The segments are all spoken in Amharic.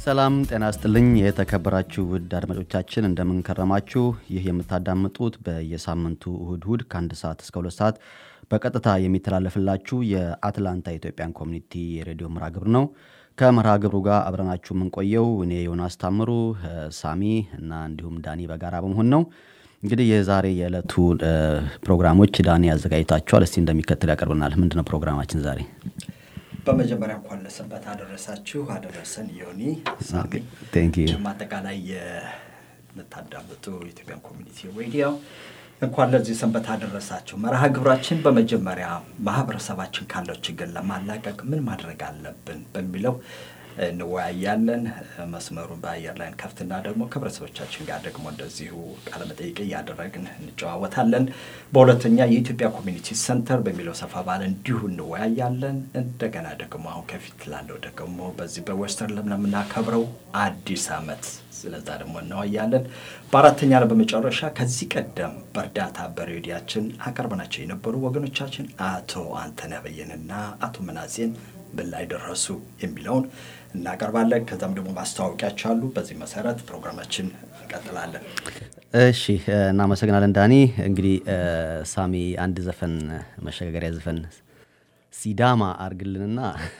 ሰላም ጤና ስጥልኝ የተከበራችሁ ውድ አድማጮቻችን እንደምንከረማችሁ። ይህ የምታዳምጡት በየሳምንቱ እሁድ እሁድ ከአንድ ሰዓት እስከ ሁለት ሰዓት በቀጥታ የሚተላለፍላችሁ የአትላንታ ኢትዮጵያን ኮሚኒቲ የሬዲዮ መርሃ ግብር ነው። ከመርሃ ግብሩ ጋር አብረናችሁ የምንቆየው እኔ ዮናስ ታምሩ፣ ሳሚ እና እንዲሁም ዳኒ በጋራ በመሆን ነው። እንግዲህ የዛሬ የዕለቱ ፕሮግራሞች ዳኒ አዘጋጅታችኋል። እስቲ እንደሚከተል ያቀርብናል። ምንድነው ፕሮግራማችን ዛሬ? በመጀመሪያ እንኳን ለሰንበት አደረሳችሁ አደረሰን። ዮኒ ሳሚ፣ ቴንክ ዩ። እንዲሁም አጠቃላይ የምታዳምጡ የኢትዮጵያን ኮሚኒቲ ሬዲዮ እንኳን ለዚህ ሰንበት አደረሳችሁ። መርሃ ግብራችን በመጀመሪያ ማህበረሰባችን ካለው ችግር ለማላቀቅ ምን ማድረግ አለብን በሚለው እንወያያለን። መስመሩን በአየር ላይ ከፍትና ደግሞ ከህብረተሰቦቻችን ጋር ደግሞ እንደዚሁ ቃለመጠይቅ እያደረግን እንጨዋወታለን። በሁለተኛ የኢትዮጵያ ኮሚኒቲ ሰንተር በሚለው ሰፋ ባለ እንዲሁ እንወያያለን። እንደገና ደግሞ አሁን ከፊት ላለው ደግሞ በዚህ በዌስተርን ለምናከብረው አዲስ ዓመት ስለዛ ደግሞ እንወያያለን። በአራተኛ ላይ በመጨረሻ ከዚህ ቀደም በእርዳታ በሬዲያችን አቀርበናቸው የነበሩ ወገኖቻችን አቶ አንተነህ በየንና አቶ መናጼን ምን ላይ ደረሱ የሚለውን እናቀርባለን። ከዛም ደግሞ ማስታወቂያቸው አሉ። በዚህ መሰረት ፕሮግራማችን እንቀጥላለን። እሺ እናመሰግናለን ዳኒ። እንግዲህ ሳሚ አንድ ዘፈን መሸጋገሪያ ዘፈን ሲዳማ አርግልንና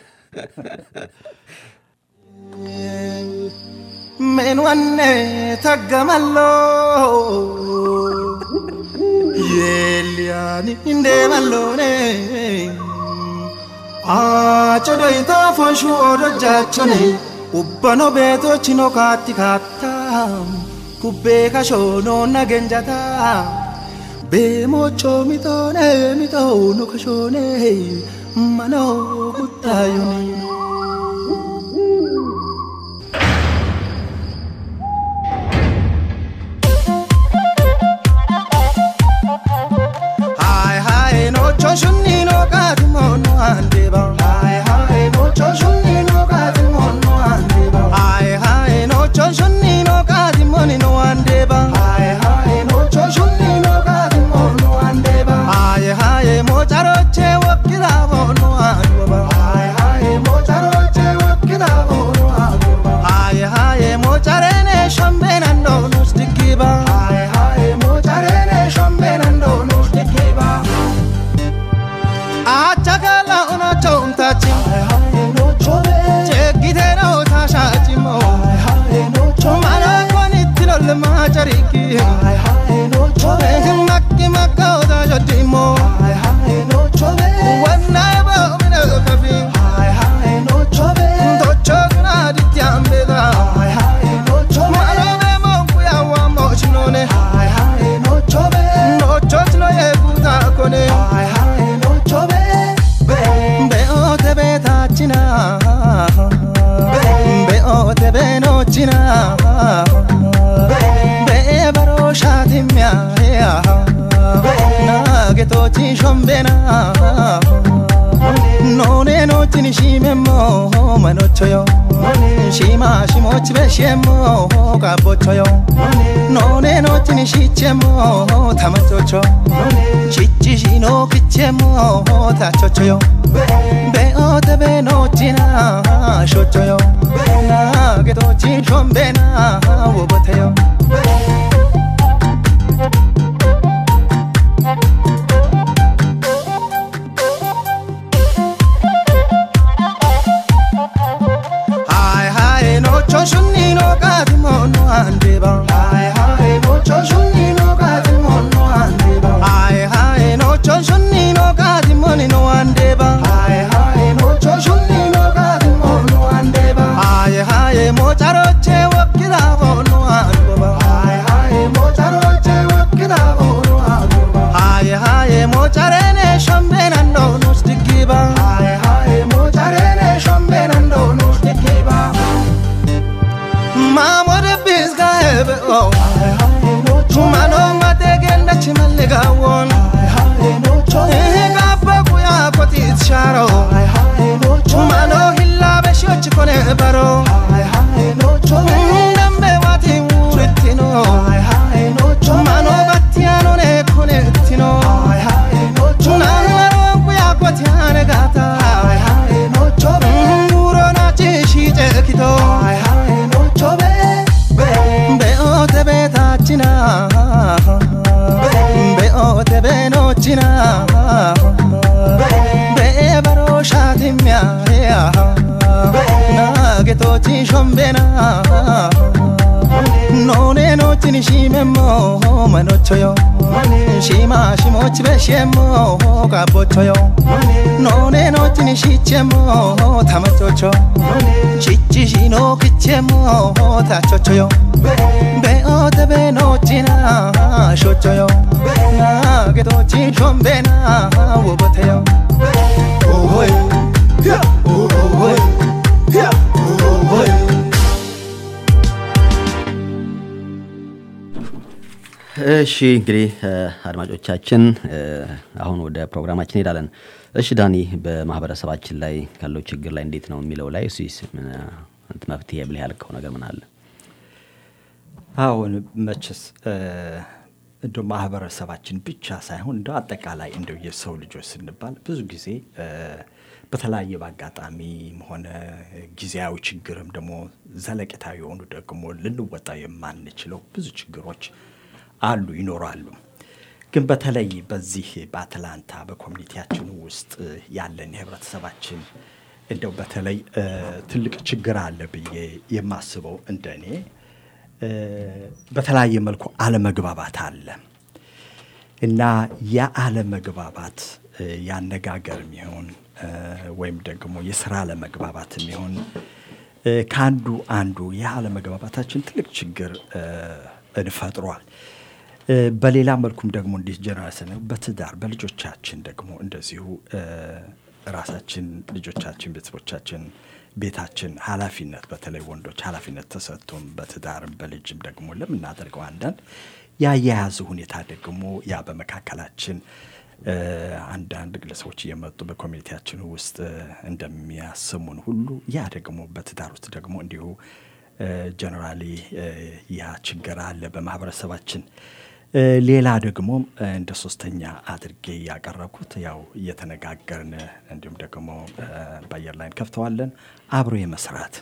ምን ወኔ ተገመሎ የሊያኒ እንዴመሎኔ አጨዶይታ ፎንሹ ኦዶጃቸኔ ኡበኖ ቤቶችኖ ካቲ ካታ ኩቤ ከሾኖ ነገንጃታ ቤሞጮ ሚጦኔ ሚጦኑ ከሾኔ መኖ ኩታዩኔ Hai hai no choshuni no katimo no andeba Hai hai no choshuni no katimo no andeba Hai hai no choshuni no katimo no andeba Hai hai no choshuni no katimo no andeba Hai hai mo charoche wakira no andeba Hai hai mo charoche wakira no andeba Hai hai mo charene shambena no no stikiba Hai hai mo charene shambena no no stikiba አቻካላ ኦናቸውምታች ጨጊቴነው ታሻጭሞ ማላኮን ትሎል ማጨሪቂ መቂ መቃወታ ሸዲሞ ወናይ በሚነ ከፊ ቶቾ ቅናድትያምቤታ ማሎቤ ሞንኩ ያዋሞችኖኔ ኖቾች ነው የጉታ ኮኔ በኦተ ቤታችና በኦተ ቤኖችና በበሮሻትሚያ ናጌቶች ሾምቤና ኖኔኖችን ሺሜሞ መኖቾዮ ሺማ ሺሞች በሼሞ ቃቦቾዮ ኖኔኖችን ሺቼሞ ተመቾቾ ቺቺ ሺኖ ክቼሞ ታቾቾዮ በኦተ ቤኖችና ሾቾዮ ናጌቶችን ሾምቤና ውቦተዮ Hai hai no choshuni no katimo no andeba Hai hai no choshuni no katimo no andeba Hai hai no choshuni no katimo no andeba Hai hai no choshuni no katimo no andeba Hai hai mo charoche wakira no andeba Hai hai nochina be baro shatimya nage tochi shombena none nochini shimemo manochoyo shima shimochi beshemo kabochoyo none nochini shichemo tamachocho chichi shino kichemo tachochoyo beote be nochina shochoyo nage tochi shombena woboteyo ohoy ohoy ohoy እሺ እንግዲህ አድማጮቻችን አሁን ወደ ፕሮግራማችን እንሄዳለን። እሺ ዳኒ፣ በማህበረሰባችን ላይ ካለው ችግር ላይ እንዴት ነው የሚለው ላይ እሱስ ምን አይነት መፍትሄ ብለህ ያልከው ነገር ምን አለ? አሁን መችስ እንደ ማህበረሰባችን ብቻ ሳይሆን እንደ አጠቃላይ እንደው የሰው ልጆች ስንባል ብዙ ጊዜ በተለያየ በአጋጣሚም ሆነ ጊዜያዊ ችግርም ደግሞ ዘለቄታዊ የሆኑ ደግሞ ልንወጣ የማንችለው ብዙ ችግሮች አሉ ይኖራሉ። ግን በተለይ በዚህ በአትላንታ በኮሚኒቲያችን ውስጥ ያለን የህብረተሰባችን እንደው በተለይ ትልቅ ችግር አለ ብዬ የማስበው እንደ እኔ በተለያየ መልኩ አለመግባባት አለ እና ያ አለመግባባት ያነጋገር የሚሆን ወይም ደግሞ የስራ አለመግባባት የሚሆን ከአንዱ አንዱ ያ አለመግባባታችን ትልቅ ችግር እንፈጥሯል። በሌላ መልኩም ደግሞ እንዲህ ጀነራል ስነ በትዳር በልጆቻችን ደግሞ እንደዚሁ ራሳችን ልጆቻችን ቤተሰቦቻችን ቤታችን ኃላፊነት በተለይ ወንዶች ኃላፊነት ተሰጥቶም በትዳርም በልጅም ደግሞ ለምናደርገው አንዳንድ ያያያዙ ሁኔታ ደግሞ ያ በመካከላችን አንዳንድ ግለሰቦች እየመጡ በኮሚኒቲያችን ውስጥ እንደሚያስሙን ሁሉ ያ ደግሞ በትዳር ውስጥ ደግሞ እንዲሁ ጀነራሊ ያ ችግር አለ በማህበረሰባችን። ሌላ ደግሞ እንደ ሶስተኛ አድርጌ ያቀረብኩት ያው እየተነጋገርን እንዲሁም ደግሞ በአየር ላይ እንከፍተዋለን አብሮ የመስራት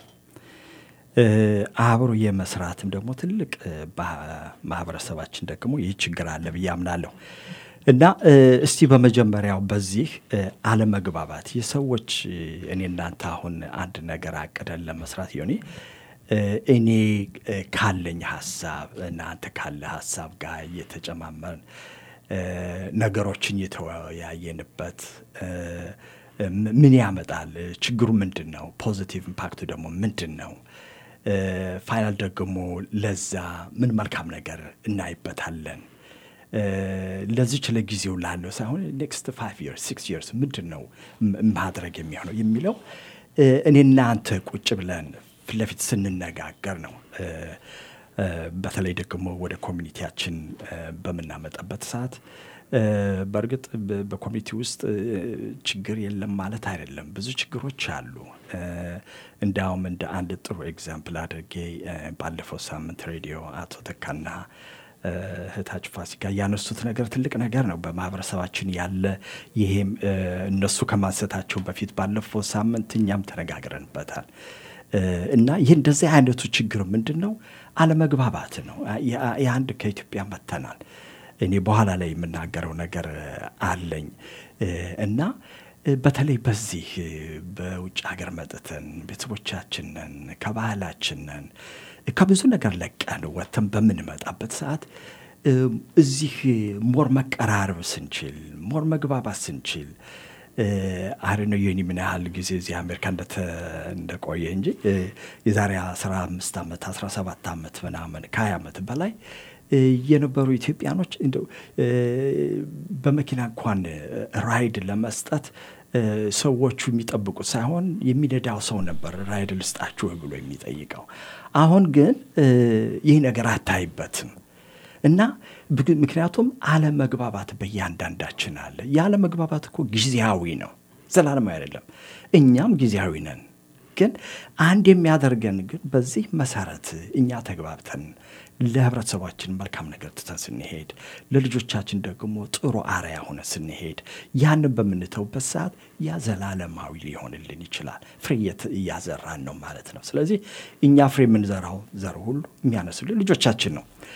አብሮ የመስራትም ደግሞ ትልቅ ማህበረሰባችን ደግሞ ይህ ችግር አለ ብዬ አምናለሁ። እና እስቲ በመጀመሪያው በዚህ አለመግባባት የሰዎች እኔ እናንተ አሁን አንድ ነገር አቅደን ለመስራት ዮኒ እኔ ካለኝ ሀሳብ እናንተ ካለ ሀሳብ ጋር እየተጨማመርን ነገሮችን እየተወያየንበት ምን ያመጣል? ችግሩ ምንድን ነው? ፖዚቲቭ ኢምፓክቱ ደግሞ ምንድን ነው? ፋይናል ደግሞ ለዛ ምን መልካም ነገር እናይበታለን? ለዚች ለጊዜው ላለው ሳይሆን ኔክስት ፋይቭ ይርስ ሲክስ ይርስ ምንድን ነው ማድረግ የሚሆነው የሚለው እኔና አንተ ቁጭ ብለን ፊት ለፊት ስንነጋገር ነው። በተለይ ደግሞ ወደ ኮሚኒቲያችን በምናመጣበት ሰዓት በእርግጥ በኮሚኒቲ ውስጥ ችግር የለም ማለት አይደለም። ብዙ ችግሮች አሉ። እንዲያውም እንደ አንድ ጥሩ ኤግዛምፕል አድርጌ ባለፈው ሳምንት ሬዲዮ አቶ ተካና እህታችን ፋሲካ ያነሱት ነገር ትልቅ ነገር ነው። በማህበረሰባችን ያለ ይሄም እነሱ ከማንሰታቸው በፊት ባለፈው ሳምንት እኛም ተነጋግረንበታል። እና ይህ እንደዚህ አይነቱ ችግር ምንድን ነው? አለመግባባት ነው። የአንድ ከኢትዮጵያ መተናል። እኔ በኋላ ላይ የምናገረው ነገር አለኝ እና በተለይ በዚህ በውጭ ሀገር መጥተን ቤተሰቦቻችንን ከባህላችንን ከብዙ ነገር ለቀን ወጥተን በምንመጣበት ሰዓት እዚህ ሞር መቀራረብ ስንችል ሞር መግባባት ስንችል አሬነ የኒ ምን ያህል ጊዜ እዚህ አሜሪካ እንደቆየ እንጂ የዛሬ 15 ዓመት 17 ዓመት ምናምን ከ20 ዓመት በላይ የነበሩ ኢትዮጵያኖች እንደው በመኪና እንኳን ራይድ ለመስጠት ሰዎቹ የሚጠብቁት ሳይሆን የሚነዳው ሰው ነበር ራይድ ልስጣችሁ ብሎ የሚጠይቀው። አሁን ግን ይህ ነገር አታይበትም። እና ምክንያቱም አለመግባባት በእያንዳንዳችን አለ። የአለመግባባት እኮ ጊዜያዊ ነው፣ ዘላለማዊ አይደለም። እኛም ጊዜያዊ ነን። ግን አንድ የሚያደርገን ግን በዚህ መሰረት እኛ ተግባብተን ለህብረተሰባችን መልካም ነገር ትተን ስንሄድ፣ ለልጆቻችን ደግሞ ጥሩ አርያ ሆነ ስንሄድ፣ ያንን በምንተውበት ሰዓት ያ ዘላለማዊ ሊሆንልን ይችላል። ፍሬ እያዘራን ነው ማለት ነው። ስለዚህ እኛ ፍሬ የምንዘራው ዘር ሁሉ የሚያነሱልን ልጆቻችን ነው።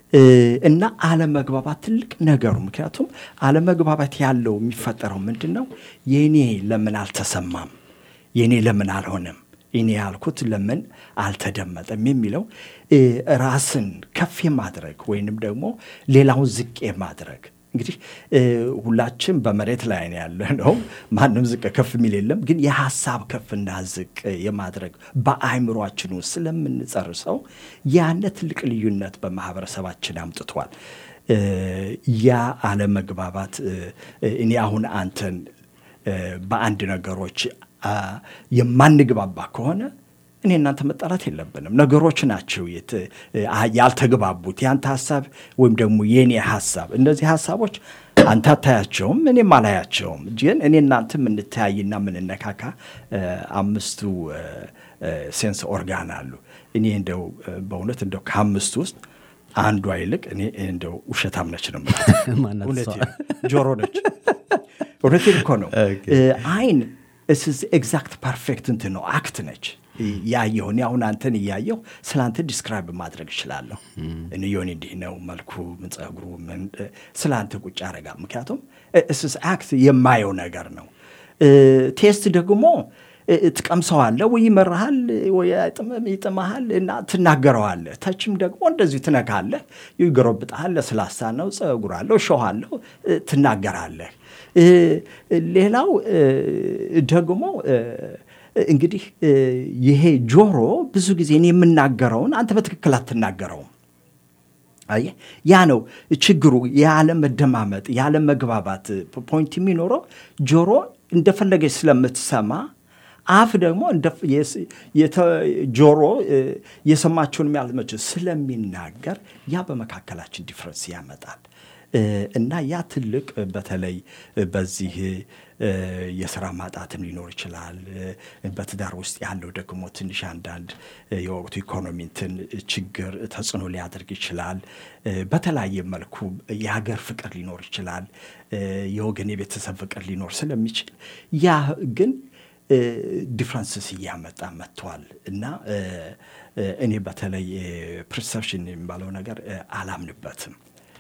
እና አለመግባባት ትልቅ ነገሩ ምክንያቱም አለመግባባት ያለው የሚፈጠረው ምንድን ነው? የእኔ ለምን አልተሰማም፣ የእኔ ለምን አልሆነም፣ እኔ ያልኩት ለምን አልተደመጠም የሚለው ራስን ከፍ የማድረግ ወይንም ደግሞ ሌላውን ዝቅ የማድረግ እንግዲህ ሁላችን በመሬት ላይ ነው ያለ ነው። ማንም ዝቅ ከፍ የሚል የለም። ግን የሀሳብ ከፍና ዝቅ የማድረግ በአእምሯችን ውስጥ ስለምንጸርሰው ያነ ትልቅ ልዩነት በማህበረሰባችን አምጥቷል። ያ አለመግባባት እኔ አሁን አንተን በአንድ ነገሮች የማንግባባ ከሆነ እኔ እናንተ መጣላት የለብንም። ነገሮች ናቸው ያልተግባቡት፣ የአንተ ሀሳብ ወይም ደግሞ የእኔ ሀሳብ። እነዚህ ሀሳቦች አንተ አታያቸውም፣ እኔም አላያቸውም። ግን እኔ እናንተ የምንተያይና የምንነካካ አምስቱ ሴንስ ኦርጋን አሉ። እኔ እንደው በእውነት እንደው ከአምስቱ ውስጥ አንዷ ይልቅ እኔ እንደው ውሸታም ነች ነው ጆሮ ነች። እውነቴን እኮ ነው። አይን ኤግዛክት ፐርፌክት እንትን ነው አክት ነች ያየሁ እኔ አሁን አንተን እያየሁ ስለ አንተ ዲስክራይብ ማድረግ እችላለሁ። እኔ ዮኒ እንዲህ ነው መልኩ፣ ምን ጸጉሩ፣ ምን ስለ አንተ ቁጭ ያደርጋል። ምክንያቱም እስስ አክት የማየው ነገር ነው። ቴስት ደግሞ ትቀምሰዋለህ ወይ ይመርሃል ወይ ይጥመሃል እና ትናገረዋለህ። ተችም ደግሞ እንደዚሁ ትነካለህ፣ ይጎረብጥሃል። ለስላሳ ነው፣ ጸጉር አለው፣ እሾህ አለው፣ ትናገራለህ። ሌላው ደግሞ እንግዲህ ይሄ ጆሮ ብዙ ጊዜ እኔ የምናገረውን አንተ በትክክል አትናገረውም። አየህ፣ ያ ነው ችግሩ። ያለመደማመጥ ያለመግባባት ፖይንት የሚኖረው ጆሮ እንደፈለገች ስለምትሰማ አፍ ደግሞ ጆሮ የሰማችውን ያልመች ስለሚናገር ያ በመካከላችን ዲፍረንስ ያመጣል። እና ያ ትልቅ በተለይ በዚህ የስራ ማጣትም ሊኖር ይችላል። በትዳር ውስጥ ያለው ደግሞ ትንሽ አንዳንድ የወቅቱ ኢኮኖሚንትን ችግር ተጽዕኖ ሊያደርግ ይችላል። በተለያየ መልኩ የሀገር ፍቅር ሊኖር ይችላል። የወገን የቤተሰብ ፍቅር ሊኖር ስለሚችል ያ ግን ዲፍረንስስ እያመጣ መጥቷል እና እኔ በተለይ ፕሪሰፕሽን የሚባለው ነገር አላምንበትም።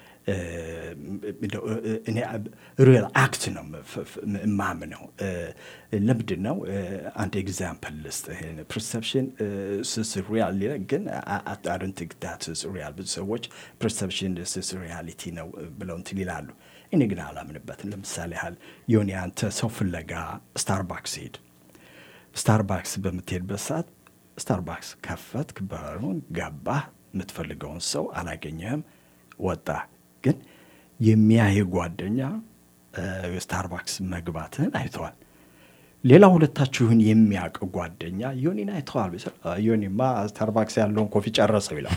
እኔ ሪል አክት ነው የማምነው። ለምንድን ነው አንድ ኤግዛምፕል ልስጥ። ፐርሰፕሽን ስስ ሪያል ግን አዶንት ቲንክ ዳት ኢዝ ሪያል። ብዙ ሰዎች ፐርሰፕሽን ስስ ሪያሊቲ ነው ብለው እንትን ይላሉ። እኔ ግን አላምንበትም። ለምሳሌ ያህል የሆነ አንተ ሰው ፍለጋ ስታርባክስ ሄድ። ስታርባክስ በምትሄድበት ሰዓት ስታርባክስ ከፈትክ፣ በሩን ገባህ፣ የምትፈልገውን ሰው አላገኘህም፣ ወጣህ። ግን የሚያይ ጓደኛ ስታርባክስ መግባትህን አይተዋል። ሌላ ሁለታችሁን የሚያውቅ ጓደኛ ዮኒን አይተዋል። ዮኒማ ስታርባክስ ያለውን ኮፊ ጨረሰው ይለዋል፣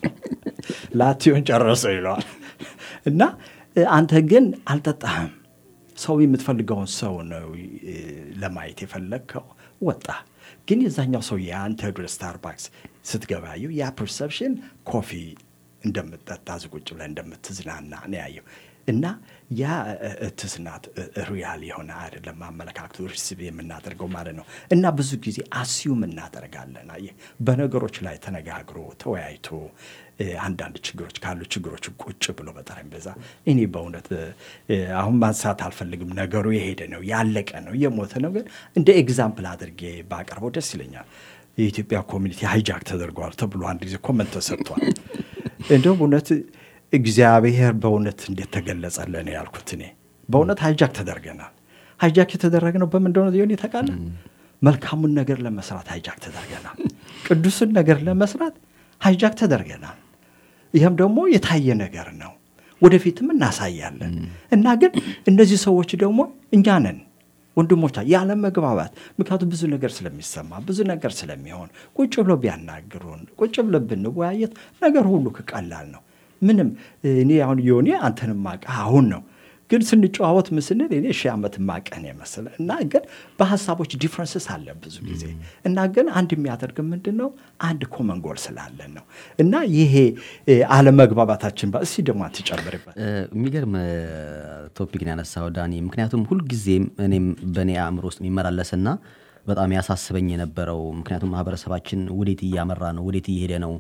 ላቲዮን ጨረሰው ይለዋል። እና አንተ ግን አልጠጣህም። ሰው የምትፈልገውን ሰው ነው ለማየት የፈለግከው፣ ወጣ። ግን የዛኛው ሰው የአንተ ወደ ስታርባክስ ስትገባየው ያ ፐርሰፕሽን ኮፊ እንደምትጠጣ ዝቁጭ ብለህ እንደምትዝናና ነው ያየው። እና ያ ትዝናት ሪያል የሆነ አይደለም። አመለካከቱ ሪሲቭ የምናደርገው ማለት ነው። እና ብዙ ጊዜ አስዩም እናደርጋለን። አየህ በነገሮች ላይ ተነጋግሮ ተወያይቶ አንዳንድ ችግሮች ካሉ ችግሮች ቁጭ ብሎ በጠረጴዛ እኔ በእውነት አሁን ማንሳት አልፈልግም። ነገሩ የሄደ ነው ያለቀ ነው የሞተ ነው። ግን እንደ ኤግዛምፕል አድርጌ ባቀርበው ደስ ይለኛል። የኢትዮጵያ ኮሚኒቲ ሃይጃክ ተደርጓል ተብሎ አንድ ጊዜ ኮመንት ተሰጥቷል። እንደውም እውነት እግዚአብሔር በእውነት እንዴት ተገለጸልን ያልኩት እኔ በእውነት ሃይጃክ ተደርገናል። ሃይጃክ የተደረግነው በምን እንደሆነ ሊሆን ይተቃለ መልካሙን ነገር ለመስራት ሃይጃክ ተደርገናል። ቅዱስን ነገር ለመስራት ሃይጃክ ተደርገናል። ይህም ደግሞ የታየ ነገር ነው። ወደፊትም እናሳያለን እና ግን እነዚህ ሰዎች ደግሞ እኛ ነን ወንድሞቻ ያለ መግባባት ምክንያቱም ብዙ ነገር ስለሚሰማ ብዙ ነገር ስለሚሆን ቁጭ ብሎ ቢያናግሩን ቁጭ ብሎ ብንወያየት ነገር ሁሉ ቀላል ነው። ምንም እኔ አሁን የሆኔ አንተንም ማቀ አሁን ነው ግን ስንጨዋወት ምስንል እኔ ሺህ ዓመት ማቀን የመሰለ እና ግን በሀሳቦች ዲፍረንስስ አለ ብዙ ጊዜ እና ግን አንድ የሚያደርግ ምንድን ነው አንድ ኮመን ጎል ስላለን ነው እና ይሄ አለመግባባታችን እስኪ ደግሞ አትጨምርበት። የሚገርም ቶፒክን ያነሳው ዳኒ። ምክንያቱም ሁልጊዜም እኔም በእኔ አእምሮ ውስጥ የሚመላለስና በጣም ያሳስበኝ የነበረው ምክንያቱም ማህበረሰባችን ወዴት እያመራ ነው፣ ወዴት እየሄደ ነው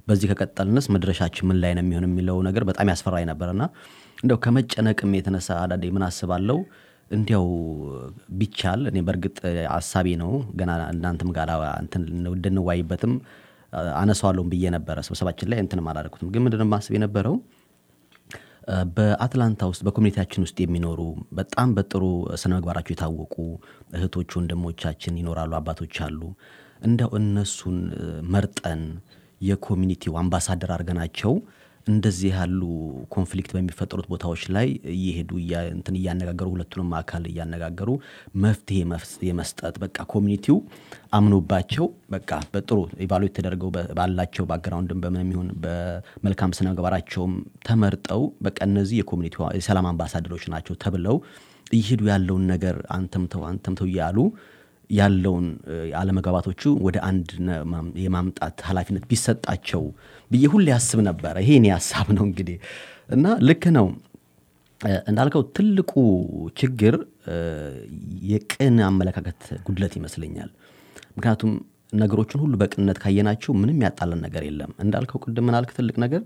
በዚህ ከቀጠልንስ መድረሻችን ምን ላይ ነው የሚሆን የሚለው ነገር በጣም ያስፈራኝ ነበርና እንደው ከመጨነቅም የተነሳ አንዳንዴ ምን አስባለሁ እንዲያው ቢቻል እኔ በእርግጥ አሳቢ ነው ገና እናንተም ጋር እንትን እንድንዋይበትም አነሳዋለሁም ብዬ ነበረ ስብሰባችን ላይ እንትንም አላደረኩትም። ግን ምንድን ነው ማስብ የነበረው በአትላንታ ውስጥ በኮሚኒቲያችን ውስጥ የሚኖሩ በጣም በጥሩ ስነ ምግባራቸው የታወቁ እህቶች ወንድሞቻችን ይኖራሉ፣ አባቶች አሉ። እንደው እነሱን መርጠን የኮሚኒቲው አምባሳደር አድርገናቸው እንደዚህ ያሉ ኮንፍሊክት በሚፈጠሩት ቦታዎች ላይ እየሄዱ እንትን እያነጋገሩ ሁለቱንም አካል እያነጋገሩ መፍትሄ የመስጠት በቃ ኮሚኒቲው አምኖባቸው በቃ በጥሩ ኢቫሉዌት ተደርገው ባላቸው ባክግራውንድም በምን የሚሆን በመልካም ስነ ምግባራቸውም ተመርጠው በቃ እነዚህ የኮሚኒቲ የሰላም አምባሳደሮች ናቸው ተብለው እየሄዱ ያለውን ነገር አንተምተው አንተምተው እያሉ ያለውን አለመግባባቶቹ ወደ አንድ የማምጣት ኃላፊነት ቢሰጣቸው ብዬ ሁሌ ያስብ ነበረ። ይሄ እኔ ሀሳብ ነው እንግዲህ እና ልክ ነው እንዳልከው ትልቁ ችግር የቅን አመለካከት ጉድለት ይመስለኛል። ምክንያቱም ነገሮችን ሁሉ በቅንነት ካየናቸው ምንም ያጣለን ነገር የለም። እንዳልከው ቅድም ምናልክ ትልቅ ነገር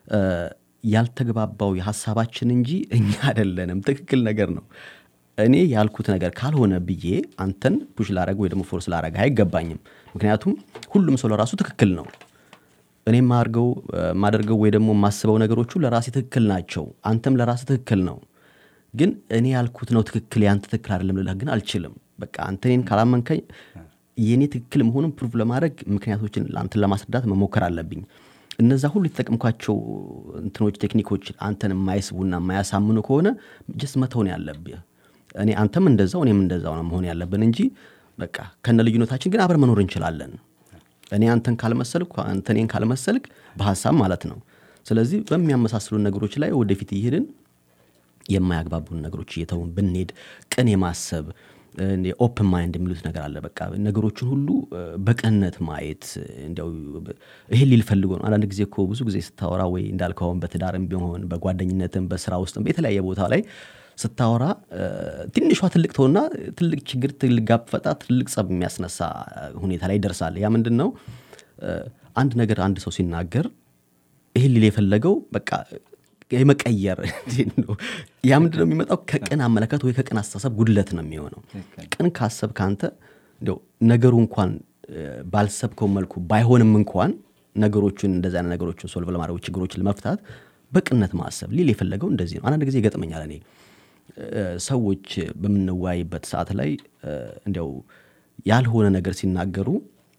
ያልተግባባው የሀሳባችን እንጂ እኛ አይደለንም። ትክክል ነገር ነው። እኔ ያልኩት ነገር ካልሆነ ብዬ አንተን ፑሽ ላረግ ወይ ደግሞ ፎርስ ላረግ አይገባኝም። ምክንያቱም ሁሉም ሰው ለራሱ ትክክል ነው። እኔ ማርገው ማደርገው ወይ ደግሞ የማስበው ነገሮቹ ለራሴ ትክክል ናቸው። አንተም ለራስ ትክክል ነው። ግን እኔ ያልኩት ነው ትክክል ያንተ ትክክል አይደለም ልልህ ግን አልችልም። በቃ አንተ እኔን ካላመንከኝ የእኔ ትክክል መሆኑን ፕሩፍ ለማድረግ ምክንያቶችን አንተን ለማስረዳት መሞከር አለብኝ። እነዛ ሁሉ የተጠቀምኳቸው እንትኖች ቴክኒኮች አንተን የማይስቡና የማያሳምኑ ከሆነ ጀስ መተውን ያለብህ እኔ አንተም እንደዛው እኔም እንደዛው ነው መሆን ያለብን እንጂ በቃ ከነ ልዩነታችን ግን አብረን መኖር እንችላለን። እኔ አንተን ካልመሰልኩ አንተ እኔን ካልመሰልክ በሀሳብ ማለት ነው። ስለዚህ በሚያመሳስሉን ነገሮች ላይ ወደፊት እየሄድን የማያግባቡን ነገሮች እየተውን ብንሄድ ቅን የማሰብ ኦፕን ማይንድ የሚሉት ነገር አለ። በቃ ነገሮችን ሁሉ በቅንነት ማየት እንዲያው ይሄን ሊል ፈልጎ ነው። አንዳንድ ጊዜ እኮ ብዙ ጊዜ ስታወራ ወይ እንዳልከውን በትዳርም ቢሆን በጓደኝነትም በስራ ውስጥም በተለያየ ቦታ ላይ ስታወራ ትንሿ ትልቅ ተውና ትልቅ ችግር ትልቅ ጋብ ፈጣ ትልቅ ጸብ የሚያስነሳ ሁኔታ ላይ ይደርሳል። ያ ምንድን ነው? አንድ ነገር አንድ ሰው ሲናገር ይህን ሊል የፈለገው በቃ የመቀየር ያ ምንድን ነው የሚመጣው? ከቅን አመለካከት ወይ ከቅን አስተሳሰብ ጉድለት ነው የሚሆነው። ቅን ካሰብ ከአንተ እንዲያው ነገሩ እንኳን ባልሰብከው መልኩ ባይሆንም እንኳን ነገሮቹን እንደዚህ አይነት ነገሮችን ሶልቭ ለማድረግ ችግሮችን ለመፍታት በቅነት ማሰብ ሊል የፈለገው እንደዚህ ነው። አንዳንድ ጊዜ ይገጥመኛል እኔ ሰዎች በምንወያይበት ሰዓት ላይ እንዲያው ያልሆነ ነገር ሲናገሩ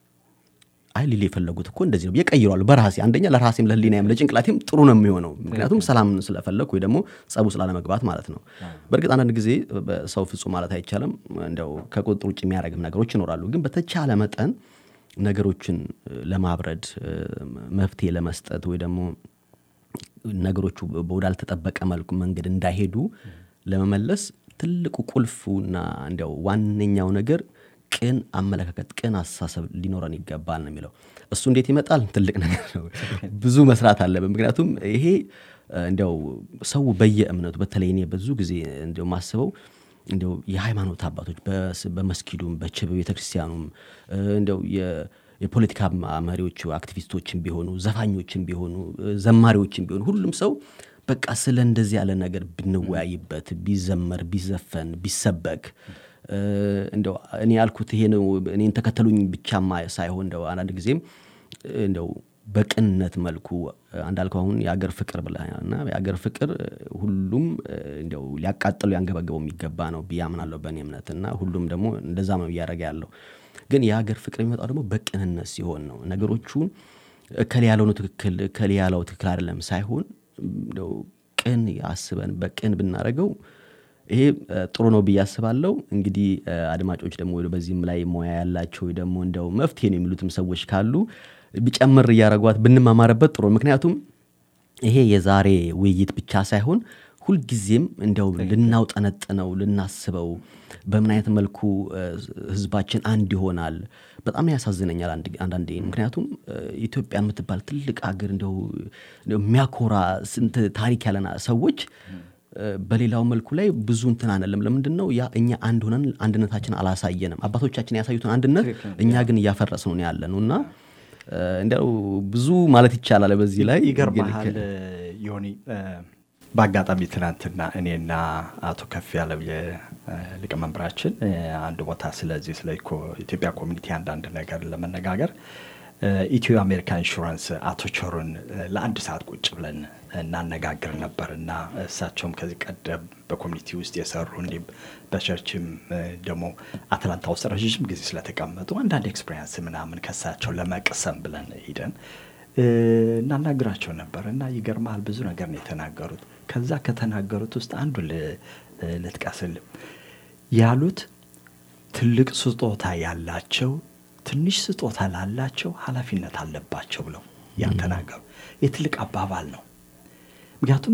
አይ ሊል የፈለጉት እኮ እንደዚህ ነው የቀይሯሉ በራሴ አንደኛ ለራሴም ለህሊናም ለጭንቅላቴም ጥሩ ነው የሚሆነው ምክንያቱም ሰላም ስለፈለግ ወይ ደግሞ ጸቡ ስላለመግባት ማለት ነው በእርግጥ አንዳንድ ጊዜ ሰው ፍጹም ማለት አይቻልም እንዲያው ከቁጥጥር ውጭ የሚያደርግም ነገሮች ይኖራሉ ግን በተቻለ መጠን ነገሮችን ለማብረድ መፍትሄ ለመስጠት ወይ ደግሞ ነገሮቹ ወዳልተጠበቀ መልኩ መንገድ እንዳይሄዱ ለመመለስ ትልቁ ቁልፉና እንዲያው ዋነኛው ነገር ቅን አመለካከት፣ ቅን አስተሳሰብ ሊኖረን ይገባል ነው የሚለው። እሱ እንዴት ይመጣል? ትልቅ ነገር ነው። ብዙ መስራት አለብን። ምክንያቱም ይሄ እንዲያው ሰው በየእምነቱ በተለይ እኔ ብዙ ጊዜ እንዲያው ማስበው እንዲያው የሃይማኖት አባቶች በመስጊዱም በችብ ቤተክርስቲያኑም እንዲያው የፖለቲካ መሪዎቹ አክቲቪስቶችን ቢሆኑ ዘፋኞችን ቢሆኑ ዘማሪዎችን ቢሆኑ ሁሉም ሰው በቃ ስለ እንደዚህ ያለ ነገር ብንወያይበት ቢዘመር ቢዘፈን ቢሰበክ እንደው እኔ ያልኩት ይሄ ነው እኔን ተከተሉኝ ብቻማ ሳይሆን እንደው አንዳንድ ጊዜም እንደው በቅንነት መልኩ አንዳልከው አሁን የአገር ፍቅር ብለና የአገር ፍቅር ሁሉም እንደው ሊያቃጥሉ ያንገበገበው የሚገባ ነው ብዬ አምናለሁ በእኔ እምነት እና ሁሉም ደግሞ እንደዛ ነው እያደረገ ያለው ግን የሀገር ፍቅር የሚመጣው ደግሞ በቅንነት ሲሆን ነው ነገሮቹን እከሌ ያለው ነው ትክክል እከሌ ያለው ትክክል አይደለም ሳይሆን እንደው ቅን አስበን በቅን ብናደረገው ይሄ ጥሩ ነው ብዬ አስባለሁ እንግዲህ አድማጮች ደግሞ በዚህም ላይ ሙያ ያላቸው ደግሞ እንደው መፍትሄ ነው የሚሉትም ሰዎች ካሉ ቢጨምር እያደረጓት ብንማማርበት ጥሩ ምክንያቱም ይሄ የዛሬ ውይይት ብቻ ሳይሆን ሁልጊዜም እንዲያው ልናውጠነጥነው ልናስበው በምን አይነት መልኩ ህዝባችን አንድ ይሆናል በጣም ያሳዝነኛል አንዳንዴ ምክንያቱም ኢትዮጵያ የምትባል ትልቅ ሀገር እንደው የሚያኮራ ስንት ታሪክ ያለና ሰዎች በሌላው መልኩ ላይ ብዙ እንትን አንለም ለምንድን ነው ያ እኛ አንድ ሆነን አንድነታችን አላሳየንም አባቶቻችን ያሳዩትን አንድነት እኛ ግን እያፈረስ ነው ያለ ነው እና እንዲያው ብዙ ማለት ይቻላል በዚህ ላይ ይገርመሃል ዮኒ በአጋጣሚ ትናንትና እኔና አቶ ከፍ ያለው የሊቀመንበራችን አንድ ቦታ ስለዚህ ስለ ኢትዮጵያ ኮሚኒቲ አንዳንድ ነገር ለመነጋገር ኢትዮ አሜሪካ ኢንሹራንስ አቶ ቾሩን ለአንድ ሰዓት ቁጭ ብለን እናነጋግር ነበር እና እሳቸውም ከዚህ ቀደም በኮሚኒቲ ውስጥ የሰሩ እንዲሁም በቸርችም ደግሞ አትላንታ ውስጥ ረዥም ጊዜ ስለተቀመጡ አንዳንድ ኤክስፔሪንስ ምናምን ከሳቸው ለመቅሰም ብለን ሂደን እናናግራቸው ነበር እና ይገርማል ብዙ ነገር ነው የተናገሩት። ከዛ ከተናገሩት ውስጥ አንዱ ልጥቀስል ያሉት ትልቅ ስጦታ ያላቸው ትንሽ ስጦታ ላላቸው ኃላፊነት አለባቸው ብለው ያን ተናገሩ። የትልቅ አባባል ነው። ምክንያቱም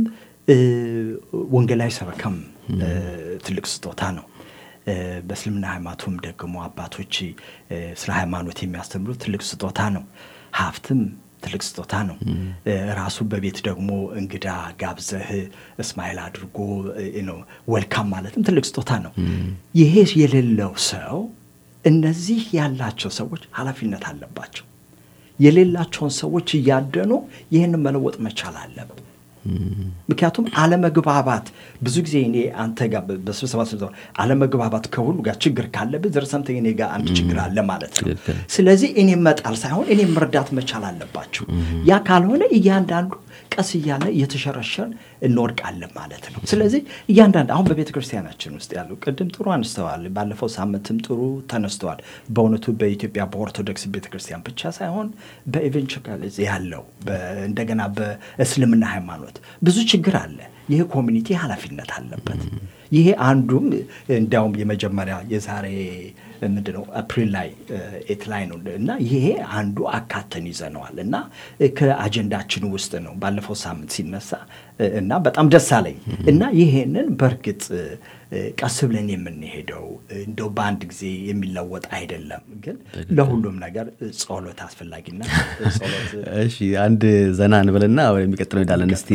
ወንጌላዊ ሰበካም ትልቅ ስጦታ ነው። በእስልምና ሃይማኖቱም ደግሞ አባቶች ስለ ሃይማኖት የሚያስተምሩት ትልቅ ስጦታ ነው። ሀብትም ትልቅ ስጦታ ነው። ራሱ በቤት ደግሞ እንግዳ ጋብዘህ እስማኤል አድርጎ ወልካም ማለትም ትልቅ ስጦታ ነው። ይሄ የሌለው ሰው እነዚህ ያላቸው ሰዎች ኃላፊነት አለባቸው። የሌላቸውን ሰዎች እያደኑ ይህንን መለወጥ መቻል አለብን። ምክንያቱም አለመግባባት ብዙ ጊዜ እኔ አንተ ጋር በስብሰባ ስብሰባ አለመግባባት ከሁሉ ጋር ችግር ካለብህ ዘርሰምተ እኔ ጋር አንድ ችግር አለ ማለት ነው። ስለዚህ እኔ መጣል ሳይሆን እኔ መርዳት መቻል አለባችሁ። ያ ካልሆነ እያንዳንዱ ቀስ እያለ እየተሸረሸር እንወድቃለን ማለት ነው። ስለዚህ እያንዳንድ አሁን በቤተ ክርስቲያናችን ውስጥ ያሉ ቅድም ጥሩ አንስተዋል፣ ባለፈው ሳምንትም ጥሩ ተነስተዋል። በእውነቱ በኢትዮጵያ በኦርቶዶክስ ቤተ ክርስቲያን ብቻ ሳይሆን በኢቨንቸካሊዝ ያለው እንደገና በእስልምና ሃይማኖት ብዙ ችግር አለ። ይህ ኮሚኒቲ ኃላፊነት አለበት። ይሄ አንዱም እንዲያውም የመጀመሪያ የዛሬ ምንድነው አፕሪል ላይ ኤት ላይ ነው እና ይሄ አንዱ አካተን ይዘነዋል እና ከአጀንዳችን ውስጥ ነው ባለፈው ሳምንት ሲነሳ እና በጣም ደስ አለኝ እና ይሄንን በእርግጥ ቀስ ብለን የምንሄደው እንደው በአንድ ጊዜ የሚለወጥ አይደለም፣ ግን ለሁሉም ነገር ጸሎት አስፈላጊና ጸሎት እሺ አንድ ዘና እንበልና የሚቀጥለው ሄዳለን። እስቲ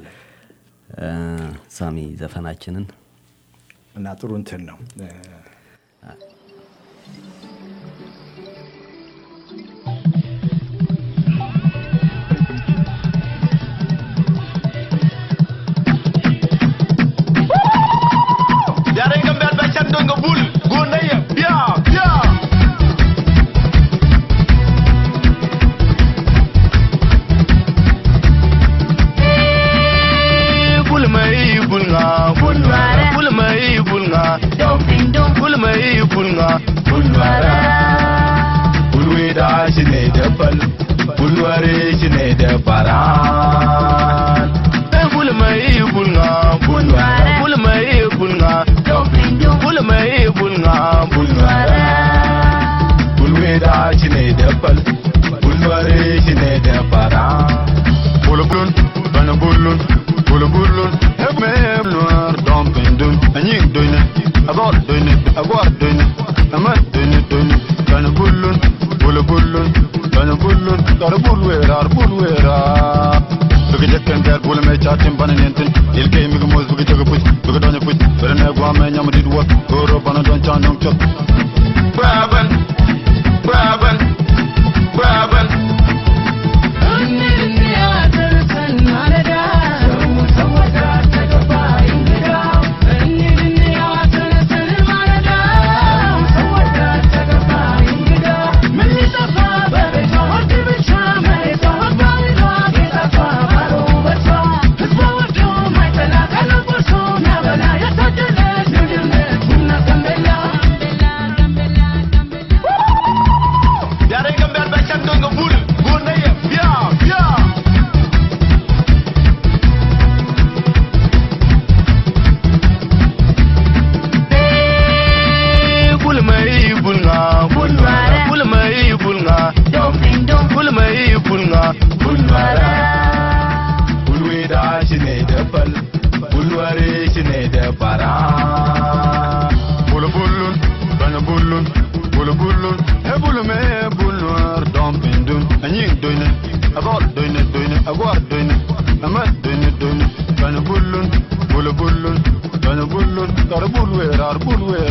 ሳሚ ዘፈናችንን እና ጥሩ እንትን ነው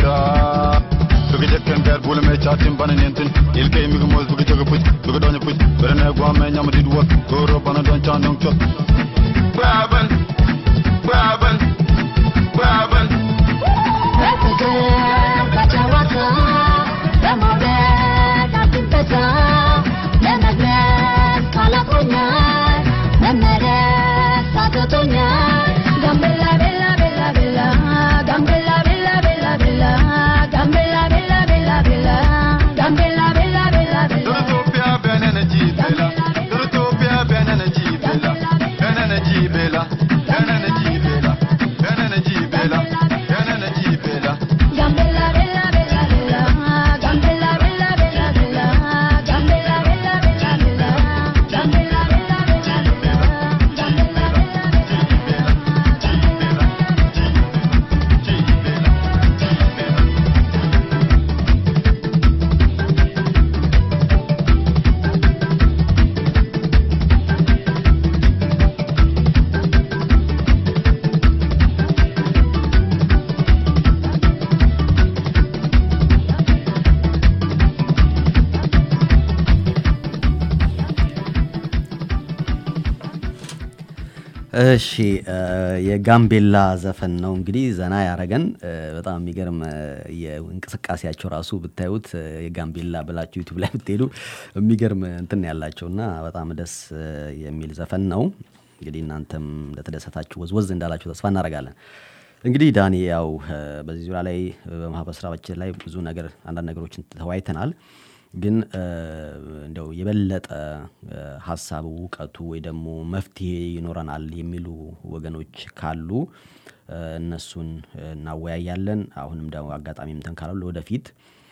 Ilkay mi gmoz bugi jogo puch, bugi donyo puch, Berene gwamenya mdidwa Goro bana doncha nongchot Graben Graben Graben በፍቅር በጨዋታ በመውደድ አትገዛ ለመግለጽ ቃላቶኛል መመለስ አቅቶኛል ጋምቤላ ቤላ ቤላ ቤላ ጋምቤላ ቤላ ቤላ ቤላ ጋምቤላ ቤላ ቤላ ቤላ ጋምቤላ ቤላ ቤላ ቤላ Durutopia benene jibela Durutopia benene jibela Benene jibela Benene jibela Benene jibela Benene jibela Gambella bella bella bella, gambella bella bella bella, gambella bella bella bella, gambella bella bella bella, gambella bella bella bella. እሺ የጋምቤላ ዘፈን ነው እንግዲህ ዘና ያረገን። በጣም የሚገርም የእንቅስቃሴያቸው ራሱ ብታዩት የጋምቤላ ብላችሁ ዩቱብ ላይ ብትሄዱ የሚገርም እንትን ያላቸው እና በጣም ደስ የሚል ዘፈን ነው። እንግዲህ እናንተም እንደተደሰታችሁ ወዝወዝ እንዳላችሁ ተስፋ እናደርጋለን። እንግዲህ ዳኒ ያው በዚህ ዙሪያ ላይ በማህበረሰባችን ላይ ብዙ ነገር አንዳንድ ነገሮችን ተወያይተናል። ግን እንደው የበለጠ ሀሳቡ እውቀቱ ወይ ደግሞ መፍትሄ ይኖረናል የሚሉ ወገኖች ካሉ እነሱን እናወያያለን። አሁንም ደግሞ አጋጣሚ እንትን ካላሉ ወደፊት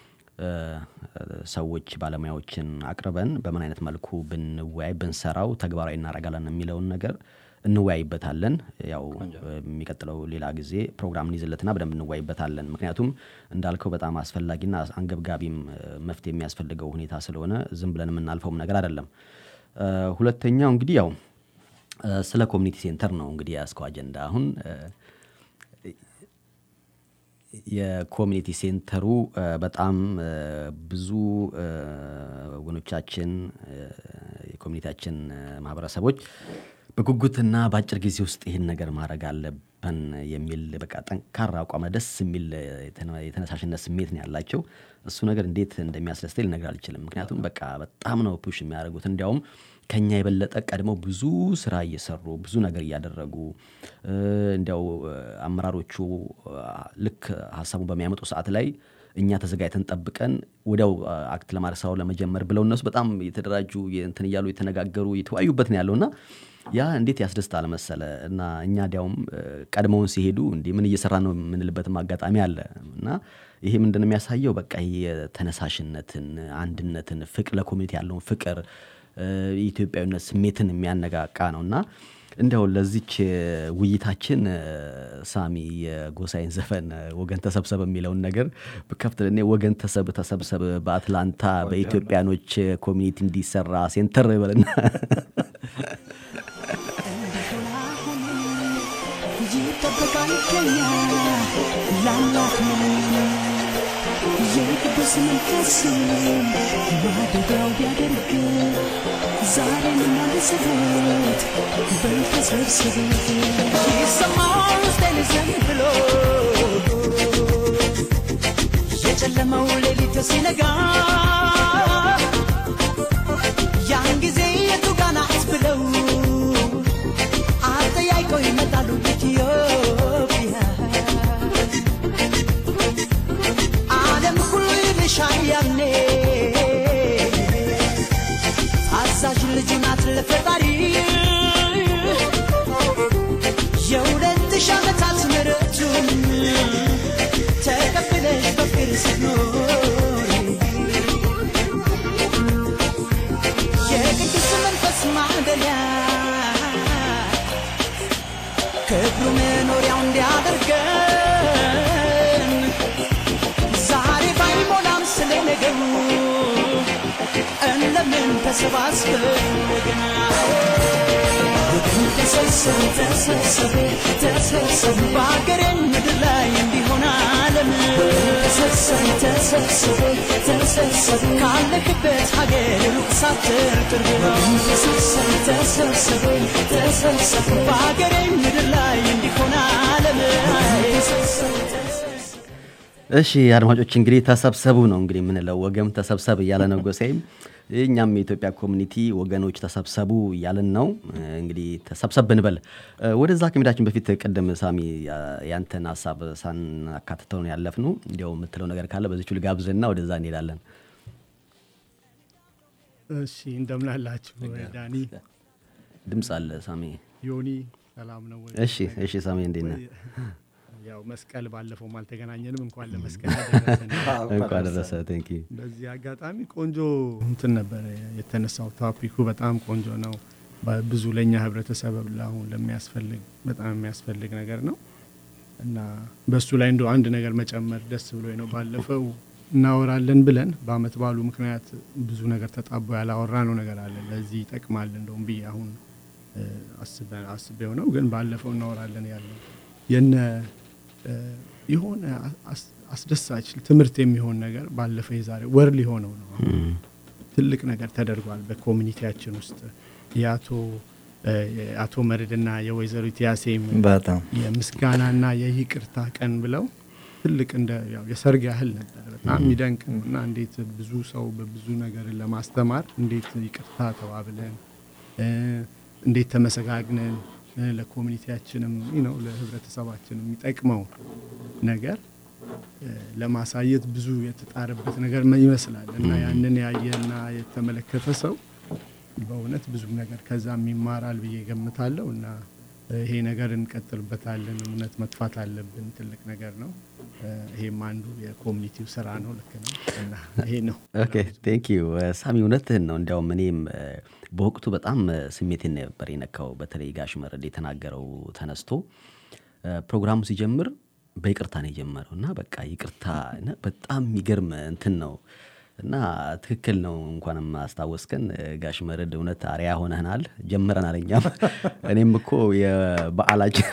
ሰዎች ባለሙያዎችን አቅርበን በምን አይነት መልኩ ብንወያይ ብንሰራው ተግባራዊ እናደርጋለን የሚለውን ነገር እንወያይበታለን። ያው የሚቀጥለው ሌላ ጊዜ ፕሮግራም እንይዝለትና በደንብ እንወያይበታለን። ምክንያቱም እንዳልከው በጣም አስፈላጊና አንገብጋቢም መፍትሄ የሚያስፈልገው ሁኔታ ስለሆነ ዝም ብለን የምናልፈውም ነገር አይደለም። ሁለተኛው እንግዲህ ያው ስለ ኮሚኒቲ ሴንተር ነው እንግዲህ ያስከው አጀንዳ አሁን የኮሚኒቲ ሴንተሩ በጣም ብዙ ወገኖቻችን የኮሚኒቲያችን ማህበረሰቦች በጉጉትና በአጭር ጊዜ ውስጥ ይህን ነገር ማድረግ አለብን የሚል በቃ ጠንካራ አቋም ደስ የሚል የተነሳሽነት ስሜት ነው ያላቸው። እሱ ነገር እንዴት እንደሚያስደስተኝ ልነግር አልችልም። ምክንያቱም በቃ በጣም ነው ፑሽ የሚያደርጉት። እንዲያውም ከኛ የበለጠ ቀድመው ብዙ ስራ እየሰሩ ብዙ ነገር እያደረጉ እንዲያው አመራሮቹ ልክ ሀሳቡን በሚያመጡ ሰዓት ላይ እኛ ተዘጋጅተን ጠብቀን ወዲያው አክት ለማድረግ ስራውን ለመጀመር ብለው እነሱ በጣም የተደራጁ እንትን እያሉ የተነጋገሩ የተወያዩበት ነው ያለው እና ያ እንዴት ያስደስታል መሰለ እና እኛ ዲያውም ቀድመውን ሲሄዱ እንዲህ ምን እየሰራ ነው የምንልበትም አጋጣሚ አለ እና ይሄ ምንድን ነው የሚያሳየው በቃ የተነሳሽነትን አንድነትን ፍቅር ለኮሚኒቲ ያለውን ፍቅር የኢትዮጵያዊነት ስሜትን የሚያነቃቃ ነው እና እንዲያው ለዚች ውይይታችን ሳሚ የጎሳይን ዘፈን ወገን ተሰብሰብ የሚለውን ነገር ከፍት እኔ ወገን ተሰብ ተሰብሰብ በአትላንታ በኢትዮጵያኖች ኮሚኒቲ እንዲሰራ ሴንተር በልና ይጠበቃል ከኛ ላላክነ የቅዱስ መንፈስ ማደሪያው ቢያደርግ ዛሬን እናንስበት በተሰብስብ ይሰማል ውስጤን ዘን ብሎ የጨለመው ሌሊት ሲነጋ ያን ጊዜ የቱ ጋ ናት ብለው አጠያይቀው ይመጣሉ ኢትዮጵያ ዓለም ሁሉ ይልሻል ያኔ አዛዥ ልጅ ናት ለፈጣሪ የሁለት ሺህ ዓመታት ምሕረቱን ተቀብለሽ በፍቅር ስትኖሪ የቅዱስ መንፈስ ማደሪያ ክብሩ መኖሪያው እንዲያደርገን ዛሬ ባይሞላም ስለ ነገሩ እንደምን ተሰባስበን ገና ወገን ተሰብሰብ ተሰብሰብ ተሰብሰብ በአገሬን ምድር ላይ እንዲሆን ዓለም ተሰብሰብ ተሰብሰብ ተሰብሰብ ተሰብሰብ ካለክበት ሀገር ሩቅ ሳትር ቅርብ ነው ተሰብሰብ ተሰብሰብ ተሰብሰብ በሀገሬ ምድር ላይ እንዲሆን ዓለም ተሰብሰብ ተሰብሰብ እሺ አድማጮች እንግዲህ ተሰብሰቡ ነው እንግዲህ የምንለው ወገም ተሰብሰብ እያለ ነው ጎሳይም እኛም የኢትዮጵያ ኮሚኒቲ ወገኖች ተሰብሰቡ እያልን ነው እንግዲህ ተሰብሰብ ብንበል እ፣ ወደዛ ከሜዳችን በፊት ቅድም ሳሚ ያ- ያንተን ሀሳብ ሳናካትተው ነው ያለፍነው እንዲያው የምትለው ነገር ካለ በዚቹ ልጋብዝና ወደዛ እንሄዳለን እሺ እንደምን አላችሁ ዳኒ ድምፅ አለ ሳሚ ዮኒ ሰላም ነው ወይ? እሺ እሺ ሳሚ እንዴት ነህ ያው መስቀል ባለፈውም አልተገናኘንም እንኳን ለመስቀል አደረሰን። እንኳን ደረሰ ቴንክ ዩ በዚህ አጋጣሚ ቆንጆ እንትን ነበረ የተነሳው ቶፒኩ በጣም ቆንጆ ነው። በ- ብዙ ለእኛ ህብረተሰብ አሁን ለሚያስፈልግ በጣም የሚያስፈልግ ነገር ነው እና በሱ ላይ እንደ አንድ ነገር መጨመር ደስ ብሎ ነው። ባለፈው እናወራለን ብለን በአመት ባሉ ምክንያት ብዙ ነገር ተጣቦ ያላወራ ነው ነገር አለ ለዚህ ይጠቅማል እንደውም ብዬ አሁን እ፣ አስበ- አስቤው ነው ግን ባለፈው እናወራለን ያለው የነ እ፣ የሆነ አስ- አስደሳች ትምህርት የሚሆን ነገር ባለፈው የዛሬ ወር ሊሆነው ነው አሁን ትልቅ ነገር ተደርጓል በኮሚኒቲያችን ውስጥ የአቶ እ፣ የአቶ መርድና የወይዘሪት ያሴም በጣም የምስጋናና የይቅርታ ቀን ብለው ትልቅ እንደ ያው የሰርግ ያህል ነበር። በጣም የሚደንቅ ነው እና እንዴት ብዙ ሰው በብዙ ነገር ለማስተማር እንዴት ይቅርታ ተባብለን እ፣ እንዴት ተመሰጋግነን እ፣ ለኮሚኒቲያችንም ነው ለህብረተሰባችን የሚጠቅመው ነገር እ፣ ለማሳየት ብዙ የተጣረበት ነገር መ- ይመስላል እና ያንን ያየና የተመለከተ ሰው በእውነት ብዙ ነገር ከዛም ይማራል ብዬ ገምታለሁ እና እ፣ ይሄ ነገር እንቀጥልበታለን። እውነት መጥፋት አለብን። ትልቅ ነገር ነው። እ፣ ይሄም አንዱ የኮሚኒቲው ስራ ነው። ልክ ነው እና ይሄ ነው። ኦኬ ቴንክ ዩ ሳሚ እውነትህን ነው እንዲያውም እኔም እ፣ በወቅቱ በጣም እ፣ ስሜቴን ነበር የነካው በተለይ ጋሽ መረድ የተናገረው ተነስቶ እ፣ ፕሮግራሙ ሲጀምር በይቅርታ ነው የጀመረው እና በቃ ይቅርታ እና በጣም የሚገርም እንትን ነው እና ትክክል ነው እንኳንም አስታወስከን እ፣ ጋሽ መረድ እውነት አሪያ ሆነህናል ጀምረናል እኛም እኔም እኮ የበዓላችን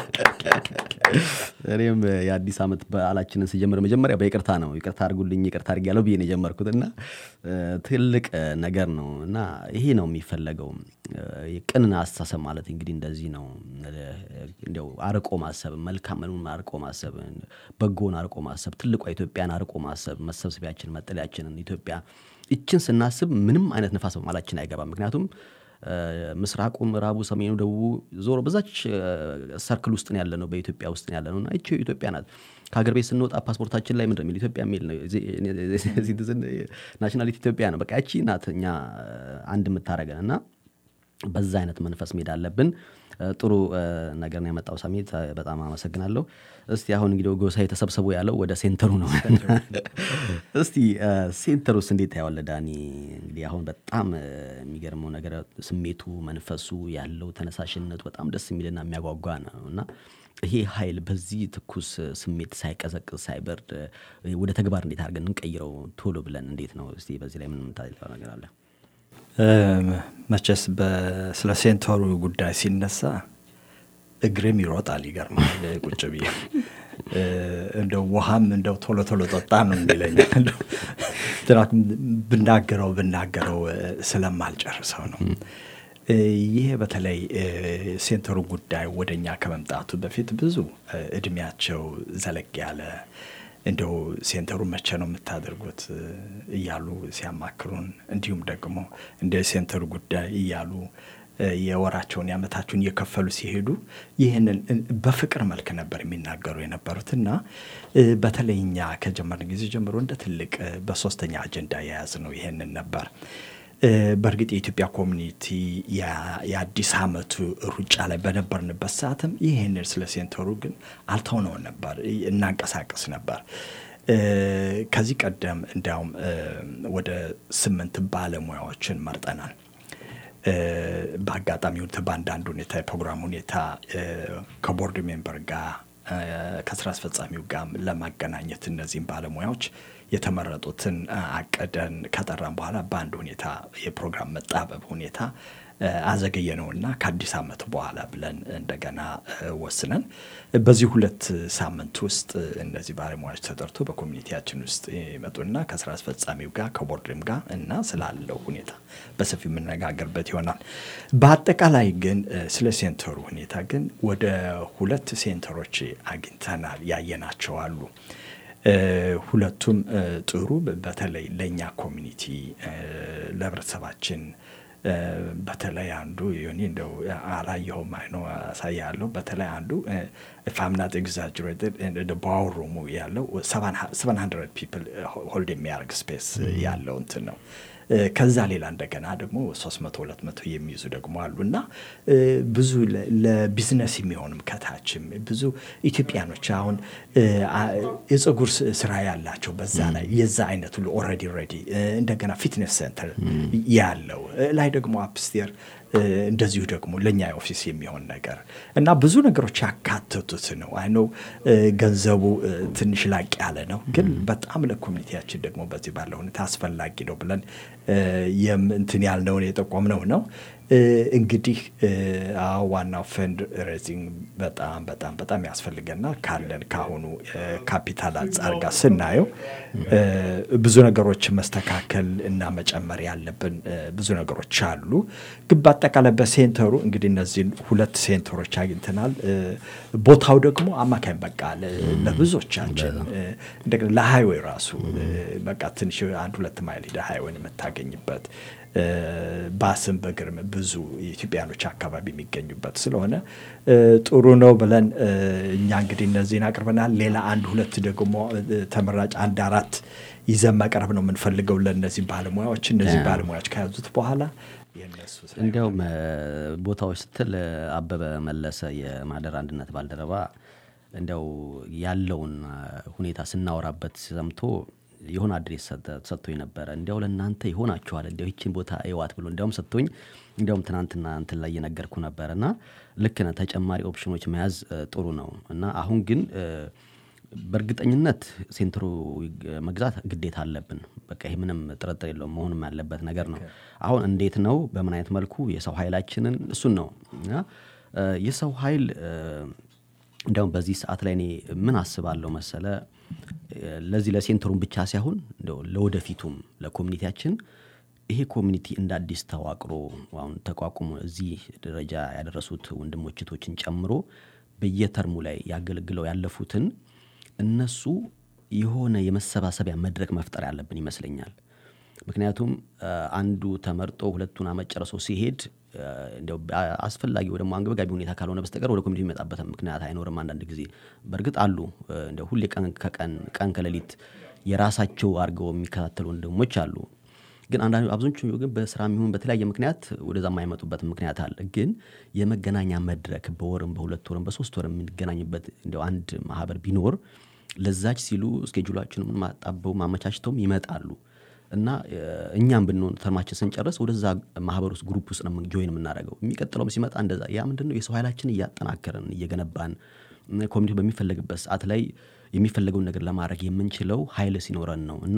እኔም የአዲስ ዓመት በዓላችንን ስጀምር መጀመሪያ በይቅርታ ነው ይቅርታ አድርጉልኝ ይቅርታ አድርጊያለሁ ብዬ ነው የጀመርኩት እና እ፣ ትልቅ እ፣ ነገር ነው እና ይሄ ነው የሚፈለገው እ፣ ቅን አስተሳሰብ ማለት እንግዲህ እንደዚህ ነው እ፣ እንዲያው አርቆ ማሰብ መልካምን አርቆ ማሰብ በጎን አርቆ ማሰብ ትልቋ ኢትዮጵያን አርቆ ማሰብ መሰብሰቢያችን መጠለያችንን ኢትዮጵያ ይችን ስናስብ ምንም አይነት ነፋስ በማላችን አይገባም ምክንያቱም እ፣ ምስራቁ ምዕራቡ ሰሜኑ ደቡቡ ዞሮ በዛች እ፣ ሰርክል ውስጥ ነው ያለ ነው በኢትዮጵያ ውስጥ ነው ያለ ነው እና ይቺ ኢትዮጵያ ናት ከሀገር ቤት ስንወጣ ፓስፖርታችን ላይ ምንድን ነው የሚል ኢትዮጵያ የሚል ነው ሲቲዝን ናሽናሊቲ ኢትዮጵያ ነው በቃ ያቺ ናት እኛ አንድ የምታደረገን እና በዛ አይነት መንፈስ መሄድ አለብን እ፣ ጥሩ እ፣ ነገር ነው ያመጣው ሰሜት በጣም አመሰግናለሁ እስቲ አሁን እንግዲህ ጎሳ የተሰብሰቡ ያለው ወደ ሴንተሩ ነው እስቲ እ፣ ሴንተሩስ እንዴት ታየዋለህ ዳኒ እንግዲህ አሁን በጣም እ፣ የሚገርመው ነገር ስሜቱ መንፈሱ ያለው ተነሳሽነቱ በጣም ደስ የሚልና የሚያጓጓ ነው እና ይሄ ኃይል በዚህ ትኩስ ስሜት ሳይቀዘቅዝ ሳይበርድ እ፣ ወደ ተግባር እንዴት አድርገን እንቀይረው ቶሎ ብለን እንዴት ነው እስቲ በዚህ ላይ ምን የምታለው ነገር አለ እም፣ መቼስ በ- ስለ ሴንተሩ ጉዳይ ሲነሳ እግሬም ይሮጣል። ይገርማል። ቁጭ ብዬ እ፣ እንደው ውሃም እንደው ቶሎ ቶሎ ጠጣ ነው የሚለኝ እንደው ትናንት ብናገረው ብናገረው እ፣ ስለማልጨርሰው ነው። እ፣ ይሄ በተለይ እ፣ ሴንተሩ ጉዳይ ወደ እኛ ከመምጣቱ በፊት ብዙ እ፣ እድሜያቸው ዘለግ ያለ እንደው ሴንተሩ መቼ ነው የምታደርጉት እ፣ እያሉ ሲያማክሩን እንዲሁም ደግሞ እንደ ሴንተሩ ጉዳይ እያሉ እ፣ የወራቸውን የዓመታቸውን እየከፈሉ ሲሄዱ ይህንን እ፣ በፍቅር መልክ ነበር የሚናገሩ የነበሩት እና እ፣ በተለይ እኛ ከጀመርን ጊዜ ጀምሮ እንደ ትልቅ እ፣ በሶስተኛ አጀንዳ የያዝ ነው ይህንን ነበር። እ፣ በእርግጥ የኢትዮጵያ ኮሚኒቲ ያ- የአዲስ ዓመቱ ሩጫ ላይ በነበርንበት ሰዓትም ይህንን ስለ ሴንተሩ ግን አልተውነው ነበር፣ እናንቀሳቀስ ነበር። እ፣ ከዚህ ቀደም እንዲያውም እ፣ ወደ ስምንት ባለሙያዎችን መርጠናል። እ፣ በአጋጣሚ ሁኔታ በአንዳንድ ሁኔታ የፕሮግራም ሁኔታ እ፣ ከቦርድ ሜምበር ጋር እ፣ ከስራ አስፈጻሚው ጋር ለማገናኘት እነዚህም ባለሙያዎች የተመረጡትን እ፣ አቅደን ከጠራን በኋላ በአንድ ሁኔታ የፕሮግራም መጣበብ ሁኔታ አዘገየ ነውና ከአዲስ ዓመት በኋላ ብለን እንደገና ወስነን በዚህ ሁለት ሳምንት ውስጥ እነዚህ ባለሙያዎች ተጠርቶ በኮሚኒቲያችን ውስጥ ይመጡና ከስራ አስፈጻሚው ጋር ከቦርድም ጋር እና ስላለው ሁኔታ በሰፊው የምነጋገርበት ይሆናል። በአጠቃላይ ግን ስለ ሴንተሩ ሁኔታ ግን ወደ ሁለት ሴንተሮች አግኝተናል፣ ያየናቸው አሉ። ሁለቱም ጥሩ በተለይ ለእኛ ኮሚኒቲ ለህብረተሰባችን በተለይ አንዱ ዮኒ እንደው አላየኸውም አይኖ አሳያለሁ። በተለይ አንዱ ፋምናት ኤግዛጅሬትድ በአውሩሙ ያለው ሰቨን ሀንድረድ ፒፕል ሆልድ የሚያደርግ ስፔስ ያለው እንትን ነው። ከዛ ሌላ እንደገና ደግሞ ሶስት መቶ ሁለት መቶ የሚይዙ ደግሞ አሉ እና ብዙ ለቢዝነስ የሚሆንም ከታችም ብዙ ኢትዮጵያኖች አሁን የፀጉር ስራ ያላቸው በዛ ላይ የዛ አይነት ሁሉ ኦልሬዲ ሬዲ እንደገና ፊትነስ ሴንተር ያለው ላይ ደግሞ አፕስቴር እንደዚሁ ደግሞ ለእኛ ኦፊስ የሚሆን ነገር እና ብዙ ነገሮች ያካተቱት ነው። አይነው ገንዘቡ ትንሽ ላቅ ያለ ነው፣ ግን በጣም ለኮሚኒቲያችን ደግሞ በዚህ ባለው ሁኔታ አስፈላጊ ነው ብለን እንትን ያልነውን የጠቆምነው ነው። እንግዲህ ዋናው ፈንድ ሬዚንግ በጣም በጣም በጣም ያስፈልገናል። ካለን ከአሁኑ ካፒታል አንጻር ጋር ስናየው ብዙ ነገሮች መስተካከል እና መጨመር ያለብን ብዙ ነገሮች አሉ። ግን በአጠቃላይ በሴንተሩ እንግዲህ እነዚህን ሁለት ሴንተሮች አግኝተናል። ቦታው ደግሞ አማካኝ በቃ ለብዙዎቻችን እንደገና ለሃይዌይ ራሱ በቃ ትንሽ አንድ ሁለት ማይል ሄደ ሃይዌይን የምታገኝበት ባስም በግርም ብዙ ኢትዮጵያኖች አካባቢ የሚገኙበት ስለሆነ ጥሩ ነው ብለን እኛ እንግዲህ እነዚህን አቅርበናል። ሌላ አንድ ሁለት ደግሞ ተመራጭ አንድ አራት ይዘን መቅረብ ነው የምንፈልገው ለእነዚህ ባለሙያዎች። እነዚህ ባለሙያዎች ከያዙት በኋላ እንዲያውም ቦታዎች ስትል አበበ መለሰ የማደር አንድነት ባልደረባ እንዲያው ያለውን ሁኔታ ስናወራበት ሰምቶ የሆነ አድሬስ ሰጥቶኝ ነበረ። እንዲያው ለእናንተ ይሆናችኋል እንዲያው ይችን ቦታ እዋት ብሎ እንዲያውም ሰጥቶኝ እንዲያውም ትናንትና እንትን ላይ እየነገርኩ ነበር እና ልክ ነህ። ተጨማሪ ኦፕሽኖች መያዝ ጥሩ ነው እና አሁን ግን በእርግጠኝነት ሴንትሩ መግዛት ግዴታ አለብን። በቃ ይህ ምንም ጥርጥር የለውም መሆንም ያለበት ነገር ነው። አሁን እንዴት ነው በምን አይነት መልኩ የሰው ኃይላችንን እሱን ነው እና የሰው ኃይል እንዲያውም በዚህ ሰዓት ላይ እኔ ምን አስባለሁ መሰለ ለዚህ ለሴንተሩን ብቻ ሳይሆን እንደው ለወደፊቱም ለኮሚኒቲያችን ይሄ ኮሚኒቲ እንደ አዲስ ተዋቅሮ አሁን ተቋቁሞ እዚህ ደረጃ ያደረሱት ወንድሞች እህቶችን ጨምሮ በየተርሙ ላይ ያገለግለው ያለፉትን እነሱ የሆነ የመሰባሰቢያ መድረክ መፍጠር ያለብን ይመስለኛል። ምክንያቱም አንዱ ተመርጦ ሁለቱን አመት ጨርሶ ሲሄድ እንዲያው አስፈላጊ ወይ ደግሞ አንገብጋቢ ሁኔታ ካልሆነ በስተቀር ወደ ኮሚኒቲ የሚመጣበት ምክንያት አይኖርም። አንዳንድ ጊዜ በእርግጥ አሉ እንዲያው ሁሌ ቀን ከቀን ቀን ከሌሊት የራሳቸው አድርገው የሚከታተሉ ወንድሞች አሉ። ግን አንዳንዱ አብዛኞቹ ግን በስራ የሚሆን በተለያየ ምክንያት ወደዛ የማይመጡበት ምክንያት አለ። ግን የመገናኛ መድረክ በወርም በሁለት ወርም በሶስት ወር የምንገናኝበት እንዲያው አንድ ማህበር ቢኖር ለዛች ሲሉ እስኬጁላችንን ማጣበው ማመቻችተውም ይመጣሉ እና እኛም ብንሆን ተርማችን ስንጨርስ ወደዛ ማህበር ውስጥ ግሩፕ ውስጥ ነው ጆይን የምናደርገው። የሚቀጥለውም ሲመጣ እንደዛ ያ ምንድን ነው የሰው ኃይላችን እያጠናከርን እየገነባን ኮሚኒቲ በሚፈለግበት ሰዓት ላይ የሚፈለገውን ነገር ለማድረግ የምንችለው ኃይል ሲኖረን ነው እና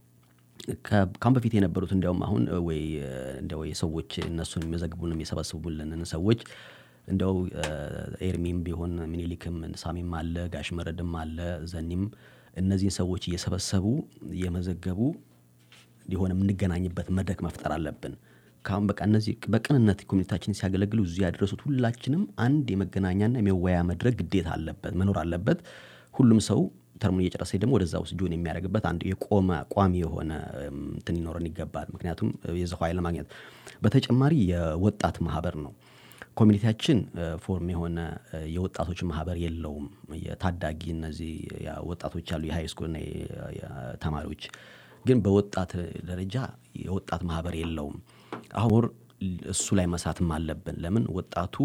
ካሁን በፊት የነበሩት እንዲያውም አሁን ወይ እንዲያው የሰዎች እነሱን የሚመዘግቡንም የሰበስቡልንን ሰዎች እንዲያው ኤርሚም ቢሆን ሚኒሊክም ሳሚም አለ ጋሽ መረድም አለ ዘኒም እነዚህን ሰዎች እየሰበሰቡ እየመዘገቡ የሆነ የምንገናኝበት መድረክ መፍጠር አለብን። ካሁን በቃ እነዚህ በቅንነት ኮሚኒታችን ሲያገለግሉ እዚህ ያደረሱት ሁላችንም አንድ የመገናኛና የመወያ መድረክ ግዴታ አለበት መኖር አለበት። ሁሉም ሰው ተርሙን እየጨረሰ ደግሞ ወደዛ ውስጥ ጆን የሚያደርግበት አንድ የቆመ ቋሚ የሆነ እንትን ሊኖረን ይገባል። ምክንያቱም የሰው ኃይል ለማግኘት በተጨማሪ የወጣት ማህበር ነው። ኮሚኒቲያችን ፎርም የሆነ የወጣቶች ማህበር የለውም። የታዳጊ እነዚህ ወጣቶች አሉ፣ የሃይ ስኩልና ተማሪዎች ግን በወጣት ደረጃ የወጣት ማህበር የለውም። አሁን እሱ ላይ መሳትም አለብን። ለምን ወጣቱ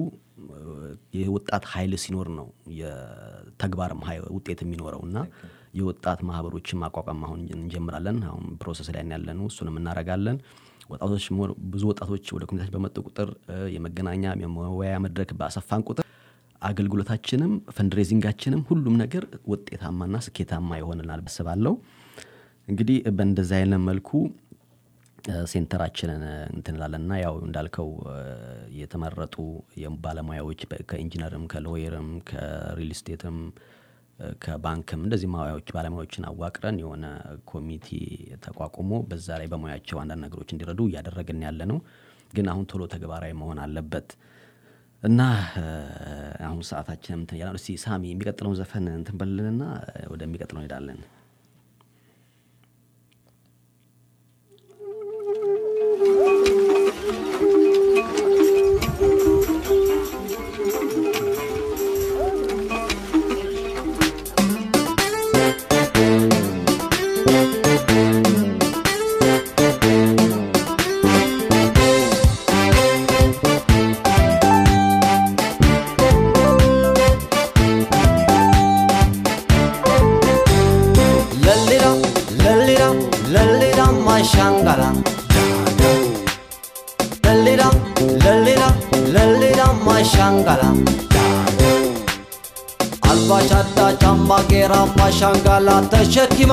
የወጣት ኃይል ሲኖር ነው የተግባርም ውጤት የሚኖረው እና የወጣት ማህበሮችን ማቋቋም አሁን እንጀምራለን። አሁን ፕሮሰስ ላይ ያለን እሱንም እናደርጋለን። ወጣቶች ብዙ ወጣቶች ወደ ኮሚኒታችን በመጡ ቁጥር የመገናኛ የመወያያ መድረክ በአሰፋን ቁጥር አገልግሎታችንም ፈንድሬዚንጋችንም ሁሉም ነገር ውጤታማና ስኬታማ ይሆንናል አስባለሁ። እንግዲህ በእንደዚህ አይነት መልኩ ሴንተራችንን እንትን እንላለን እና ያው እንዳልከው እ፣ የተመረጡ ባለሙያዎች በ- ከኢንጂነርም ከሎየርም ከሪል ስቴትም እ፣ ከባንክም እንደዚህ ሙያዎች ባለሙያዎችን አዋቅረን የሆነ ኮሚቴ ተቋቁሞ በዛ ላይ በሙያቸው አንዳንድ ነገሮች እንዲረዱ እያደረግን ያለ ነው። ግን አሁን ቶሎ ተግባራዊ መሆን አለበት እና እ፣ አሁን ሰዓታችንም እንትን እያለ ነው። እስቲ ሳሚ የሚቀጥለውን ዘፈን እንትን በልንና እ፣ ወደሚቀጥለው እንሄዳለን። Lallira, lallira, lallira, mashangala. Lallira, lallira, lallira, mashangala. አልባሻዳ ጫማ ጌራ ማሻንጋላ ተሸኪማ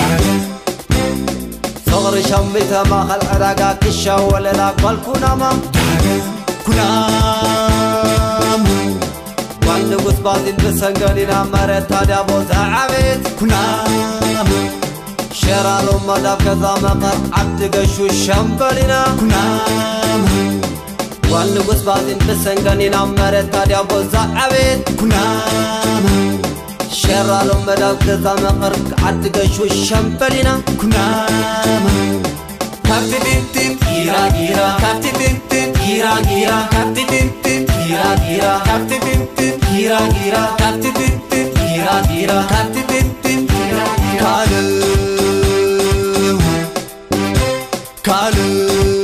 ፍቕሪ ሸሚተማ ኸልዕዳጋ ክሻ ወለላ ጓልኩናማ ኩናም ጓል ንጉስ ባዚን ብሰንገዲና መሬት ታዲያ ቦታ ዓቤት ኩናም ሸራሎ መዳብ ከዛ መቐር ዓዲ ገሹ ሸምበሊና ኩናም ጓል ንጉስ ባዚን ብሰንገኒና መሬት ታዲያ ቦታ ዓቤት ኩናም ሸራሎ መዳብ ከዛ መቐር ዓዲ ገሹ ሸምበሊና ኩናም ካብቲ ቲንቲን ጊራ ጊራ ካብቲ ቲንቲን ጊራ ጊራ ካብቲ ቲንቲን ጊራ ጊራ ካብቲ ቲንቲን ጊራ ጊራ ካብቲ ቲንቲን ጊራ ጊራ ካብቲ ቲንቲን ጊራ ጊራ ካልው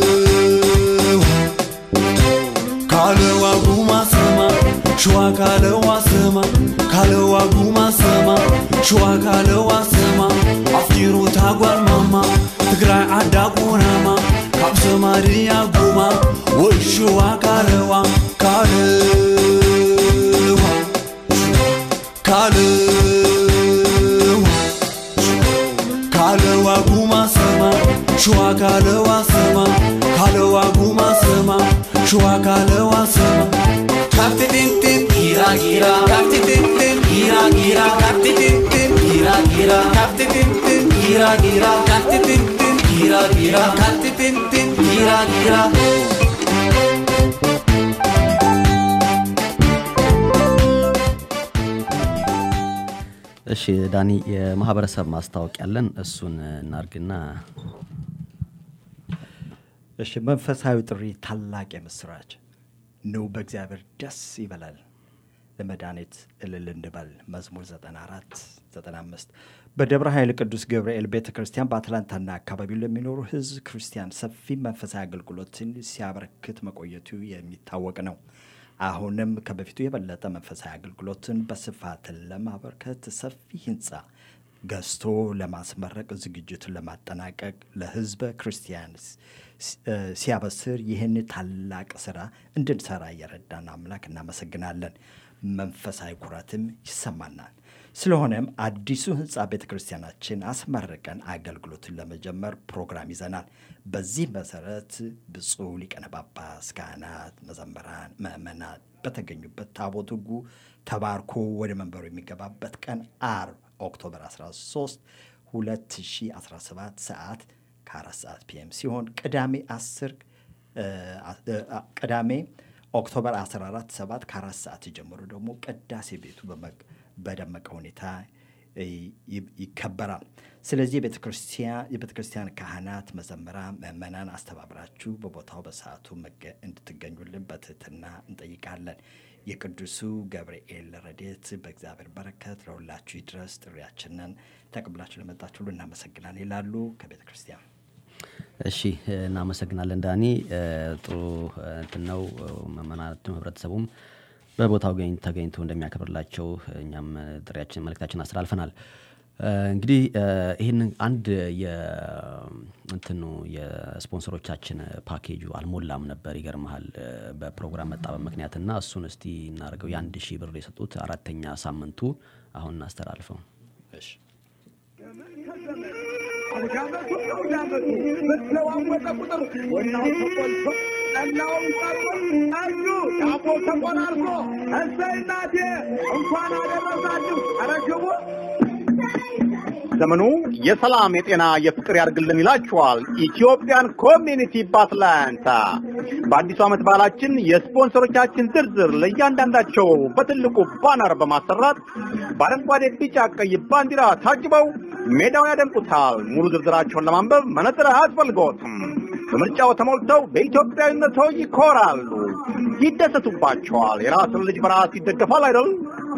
ካልው ካለዋ ጉማ ሰማ ሸዋ ካለዋ ሰማ ካለዋ ጉማ ሰማ ሸዋ ካለዋ ሰማ ኣፍጢሩ ታጓል ማማ ትግራይ ዓዳ ቁናማ ካብ ሰማርያ ጉማ ወይ ሸዋ ካለዋ ካልዋ ካልዋ ካለዋ ጉማ ሰማ ሸዋ ካለዋ ሰማ ካለዋ ጉማ ሰማ ሸዋ ካለዋ ሰማ ካብቲ ቲንቲን ጊራ ጊራ ካብቲ ቲንቲን ጊራ ጊራ ካብቲ ቲንቲን ጊራ ጊራ ካብቲ ቲንቲን ጊራ ጊራ ካብቲ ቲንቲን ጊራ ጊራ ካብቲ ቲንቲን ጊራ ጊራ እሺ ዳኒ፣ የማህበረሰብ ማስታወቂያ አለን። እሱን እናርግና እሺ መንፈሳዊ ጥሪ ታላቅ የምስራች ኑ በእግዚአብሔር ደስ ይበላል ለመድኃኒት እልል እንበል መዝሙር 94 95 በደብረ ኃይል ቅዱስ ገብርኤል ቤተ ክርስቲያን በአትላንታና አካባቢው ለሚኖሩ ህዝብ ክርስቲያን ሰፊ መንፈሳዊ አገልግሎትን ሲያበረክት መቆየቱ የሚታወቅ ነው አሁንም ከበፊቱ የበለጠ መንፈሳዊ አገልግሎትን በስፋት ለማበርከት ሰፊ ህንፃ ገዝቶ ለማስመረቅ ዝግጅቱን ለማጠናቀቅ ለህዝበ ክርስቲያን ሲ- እ ሲያበስር ይህን ታላቅ ስራ እንድንሰራ እየረዳን አምላክ እናመሰግናለን። መንፈሳዊ ኩራትም ይሰማናል። ስለሆነም አዲሱ ህንፃ ቤተ ክርስቲያናችን አስመርቀን አገልግሎትን ለመጀመር ፕሮግራም ይዘናል። በዚህ መሰረት ብፁዕ ሊቀነ ጳጳስ፣ ካህናት፣ መዘምራን፣ ምዕመናን በተገኙበት ታቦት ሕጉ ተባርኮ ወደ መንበሩ የሚገባበት ቀን አርብ ኦክቶበር 13 2017 ሰዓት ከአራት ሰዓት ፒኤም ሲሆን ቅዳሜ 10 ቅዳሜ ኦክቶበር 14 7 ከአራት ሰዓት ጀምሮ ደግሞ ቅዳሴ ቤቱ በመ- በደመቀ ሁኔታ ይ- ይከበራል። ስለዚህ የቤተ ክርስቲያን የቤተ ክርስቲያን ካህናት፣ መዘምራን፣ ምዕመናን አስተባብራችሁ በቦታው በሰዓቱ መገ- እንድትገኙልን በትህትና እንጠይቃለን። የቅዱሱ ገብርኤል ረድኤት በእግዚአብሔር በረከት ለሁላችሁ ይድረስ። ጥሪያችንን ተቀብላችሁ ለመጣችሁ ሁሉ እናመሰግናለን ይላሉ ከቤተ ክርስቲያን እሺ እናመሰግናለን ዳኒ። እ፣ ጥሩ እ፣ እንትን ነው። መመናትም ህብረተሰቡም በቦታው ገኝ- ተገኝቶ እንደሚያከብርላቸው እኛም እ፣ ጥሪያችን መልእክታችን አስተላልፈናል። እ፣ እንግዲህ እ፣ ይህን አንድ የእንትኑ የስፖንሰሮቻችን ፓኬጁ አልሞላም ነበር። ይገርመሃል እ፣ በፕሮግራም መጣበብ ምክንያትና እሱን እስቲ እናደርገው። የአንድ ሺህ ብር የሰጡት አራተኛ ሳምንቱ አሁን እናስተላልፈው። እሺ አውዳመቱ አውዳመቱ በተለዋወጠ ቁጥር ወናው ተቆልቶ ጠላውም ቀርቦ ጠጁ ዳቦ ተቆራርሶ እሰይ እናቴ እንኳን አደረሳችሁ። ኧረ ግቡ። ዘመኑ የሰላም የጤና የፍቅር ያድርግልን ይላችኋል ኢትዮጵያን ኮሚኒቲ በአትላንታ። በአዲሱ ዓመት በዓላችን የስፖንሰሮቻችን ዝርዝር ለእያንዳንዳቸው በትልቁ ባነር በማሰራት በአረንጓዴ፣ ቢጫ፣ ቀይ ባንዲራ ታጅበው ሜዳውን ያደምቁታል። ሙሉ ዝርዝራቸውን ለማንበብ መነጽር አያስፈልግዎትም። በምርጫው ተሞልተው በኢትዮጵያዊነቶ ይኮራሉ፣ ይደሰቱባቸዋል። የራስን ልጅ በራስ ይደገፋል አይደል?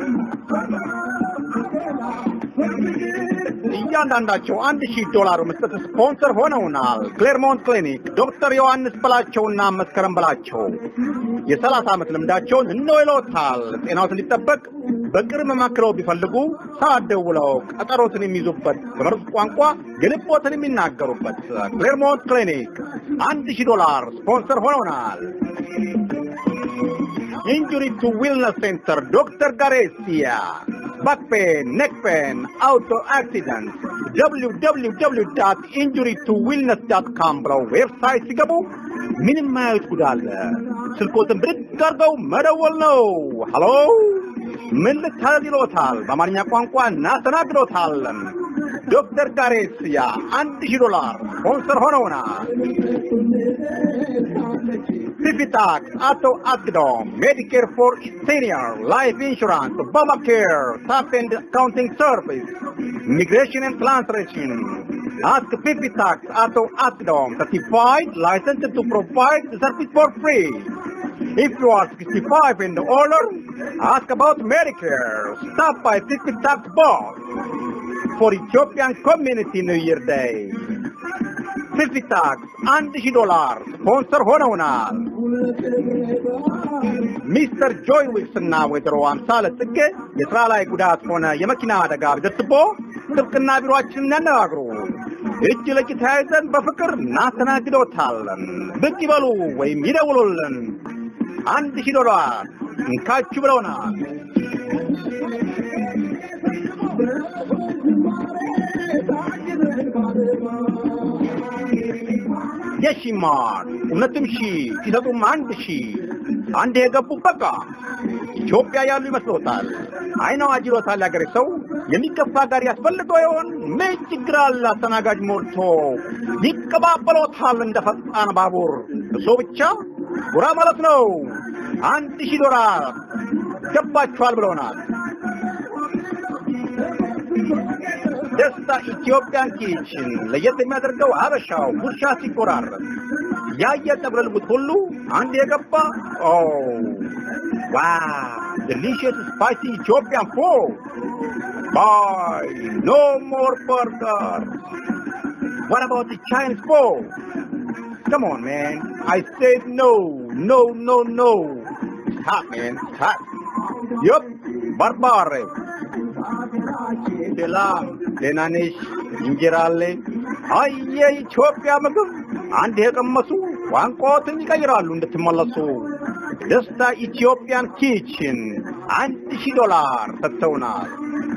እያንዳንዳቸው አንድ ሺህ ዶላር መስጠት ስፖንሰር ሆነውናል። ክሌርሞንት ክሊኒክ ዶክተር ዮሐንስ በላቸውና መስከረም በላቸው የሰላሳ ዓመት ልምዳቸውን እነሆ ይለዎታል። ጤናዎት እንዲጠበቅ በቅርብ መማክረው ቢፈልጉ ሰዓት ደውለው ቀጠሮትን የሚይዙበት በመርዝ ቋንቋ የልቦትን የሚናገሩበት ክሌርሞንት ክሊኒክ አንድ ሺህ ዶላር ስፖንሰር ሆነውናል። ኢንጁሪ ቱ ዊልነስ ሴንተር ዶክተር ጋሬሲያ back pain, neck pain, auto accident, www.injurytowillness.com ብለው ዌብሳይት ሲገቡ ምንም ማያዩት ጉድ አለ። ስልኮትን ብድግ አድርገው መደወል ነው። ሀሎ ምን ልታደርግ ይሎታል? በአማርኛ ቋንቋ እናስተናግዶታለን። ዶክተር ጋሬስያ አንድ ሺህ ዶላር ስፖንሰር ሆነውናል። ፊፊታክ፣ አቶ አግዶም፣ ሜዲኬር ፎር ሲኒየር፣ ላይፍ ኢንሹራንስ፣ ኦባማኬር፣ ታፕ ኤንድ አካውንቲንግ ሰርቪስ፣ ኢሚግሬሽን ኤንድ ትራንስሌሽን Ask Fifi Tax Auto Asdom, certified, licensed to provide the service for free. If you are 65 and older, ask about Medicare. Stop by Fifi Tax Box for Ethiopian Community New Year Day. Fifi Tax አንድ ሺህ ዶላር ስፖንሰር ሆነውናል። ሚስተር ጆይ ዊክስ እና ወይዘሮ አምሳለ ጽጌ የስራ ላይ ጉዳት ሆነ የመኪና አደጋ ቢደርስቦ ስልክና ቢሮአችንን ያነጋግሩ። እጅ ለእጅ ተያይዘን በፍቅር እናስተናግዶታለን። ብቅ ይበሉ ወይም ይደውሉልን። አንድ ሺህ ዶላር እንካችሁ ብለውናል። የሺማር እውነትም ሺ ሲሰጡም አንድ ሺ አንድ የገቡ በቃ ኢትዮጵያ ያሉ ይመስሎታል። አይነው አጅሮታል ያገሬ ሰው የሚገፋ ጋር ያስፈልገው ይሆን? ምን ችግር አለ? አስተናጋጅ ሞልቶ ይቀባበሎታል እንደ ፈጣን ባቡር። እሶ ብቻ ጉራ ማለት ነው። አንድ ሺህ ዶላር ገባችኋል ብለውናል። ደስታ ኢትዮጵያን ኪችን ለየት የሚያደርገው አበሻው ጉርሻ ሲቆራረጥ ያየ ጠብረ ልቡት ሁሉ አንድ የገባ ኦ ዋው ዴሊሽየስ ስፓይሲ ኢትዮጵያን ፉድ ባይ ኖ ሞር በርገር What about the Chinese food? Come on, man. I said no, no, no, no. Stop, man. Stop. Yup. Barbare. ሰላም ደህና ነሽ? እንጀራ አለ? አይ የኢትዮጵያ ምግብ አንድ የቀመሱ ቋንቋዎትን ይቀይራሉ እንድትመለሱ። ደስታ ኢትዮጵያን ኪችን አንድ ሺህ ዶላር ሰጥተውናል።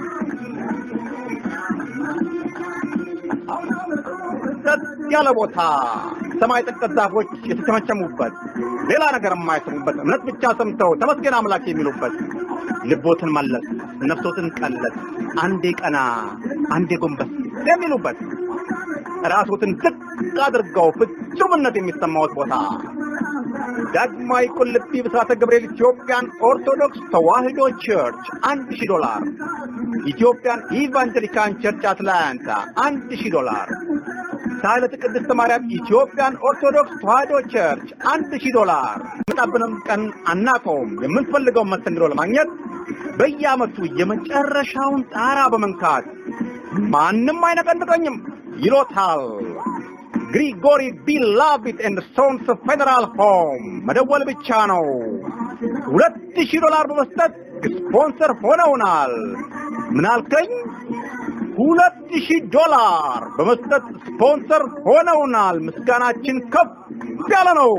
ጸጥ ያለ ቦታ፣ ሰማይ ጠቀስ ዛፎች የተቸመቸሙበት፣ ሌላ ነገር የማይሰሙበት፣ እምነት ብቻ ሰምተው ተመስገን አምላክ የሚሉበት፣ ልቦትን መለስ፣ ነፍሶትን ቀለስ፣ አንዴ ቀና፣ አንዴ ጎንበስ የሚሉበት፣ ራሶትን ዝቅ አድርገው ፍጹምነት የሚሰማዎት ቦታ ዳግማዊ ቁልቢ ብስራተ ገብርኤል ኢትዮጵያን ኦርቶዶክስ ተዋሕዶ ቸርች አንድ ሺህ ዶላር ኢትዮጵያን ኢቫንጀሊካን ቸርች አትላንታ አንድ ሺህ ዶላር ሳህለተ ቅድስት ማርያም ኢትዮጵያን ኦርቶዶክስ ተዋሕዶ ቸርች አንድ ሺህ ዶላር መጣብንም ቀን አናቀውም። የምንፈልገውን መስተንግዶ ለማግኘት በየዓመቱ የመጨረሻውን ጣራ በመንካት ማንም አይነቀንቀኝም ይሎታል። ግሪጎሪ ቢላቪት ኤንድ ሶንስ ፌዴራል ሆም መደወል ብቻ ነው። ሁለት ሺህ ዶላር በመስጠት ስፖንሰር ሆነውናል። ምን አልከኝ? ሁለት ሺህ ዶላር በመስጠት ስፖንሰር ሆነውናል። ምስጋናችን ከፍ ያለ ነው።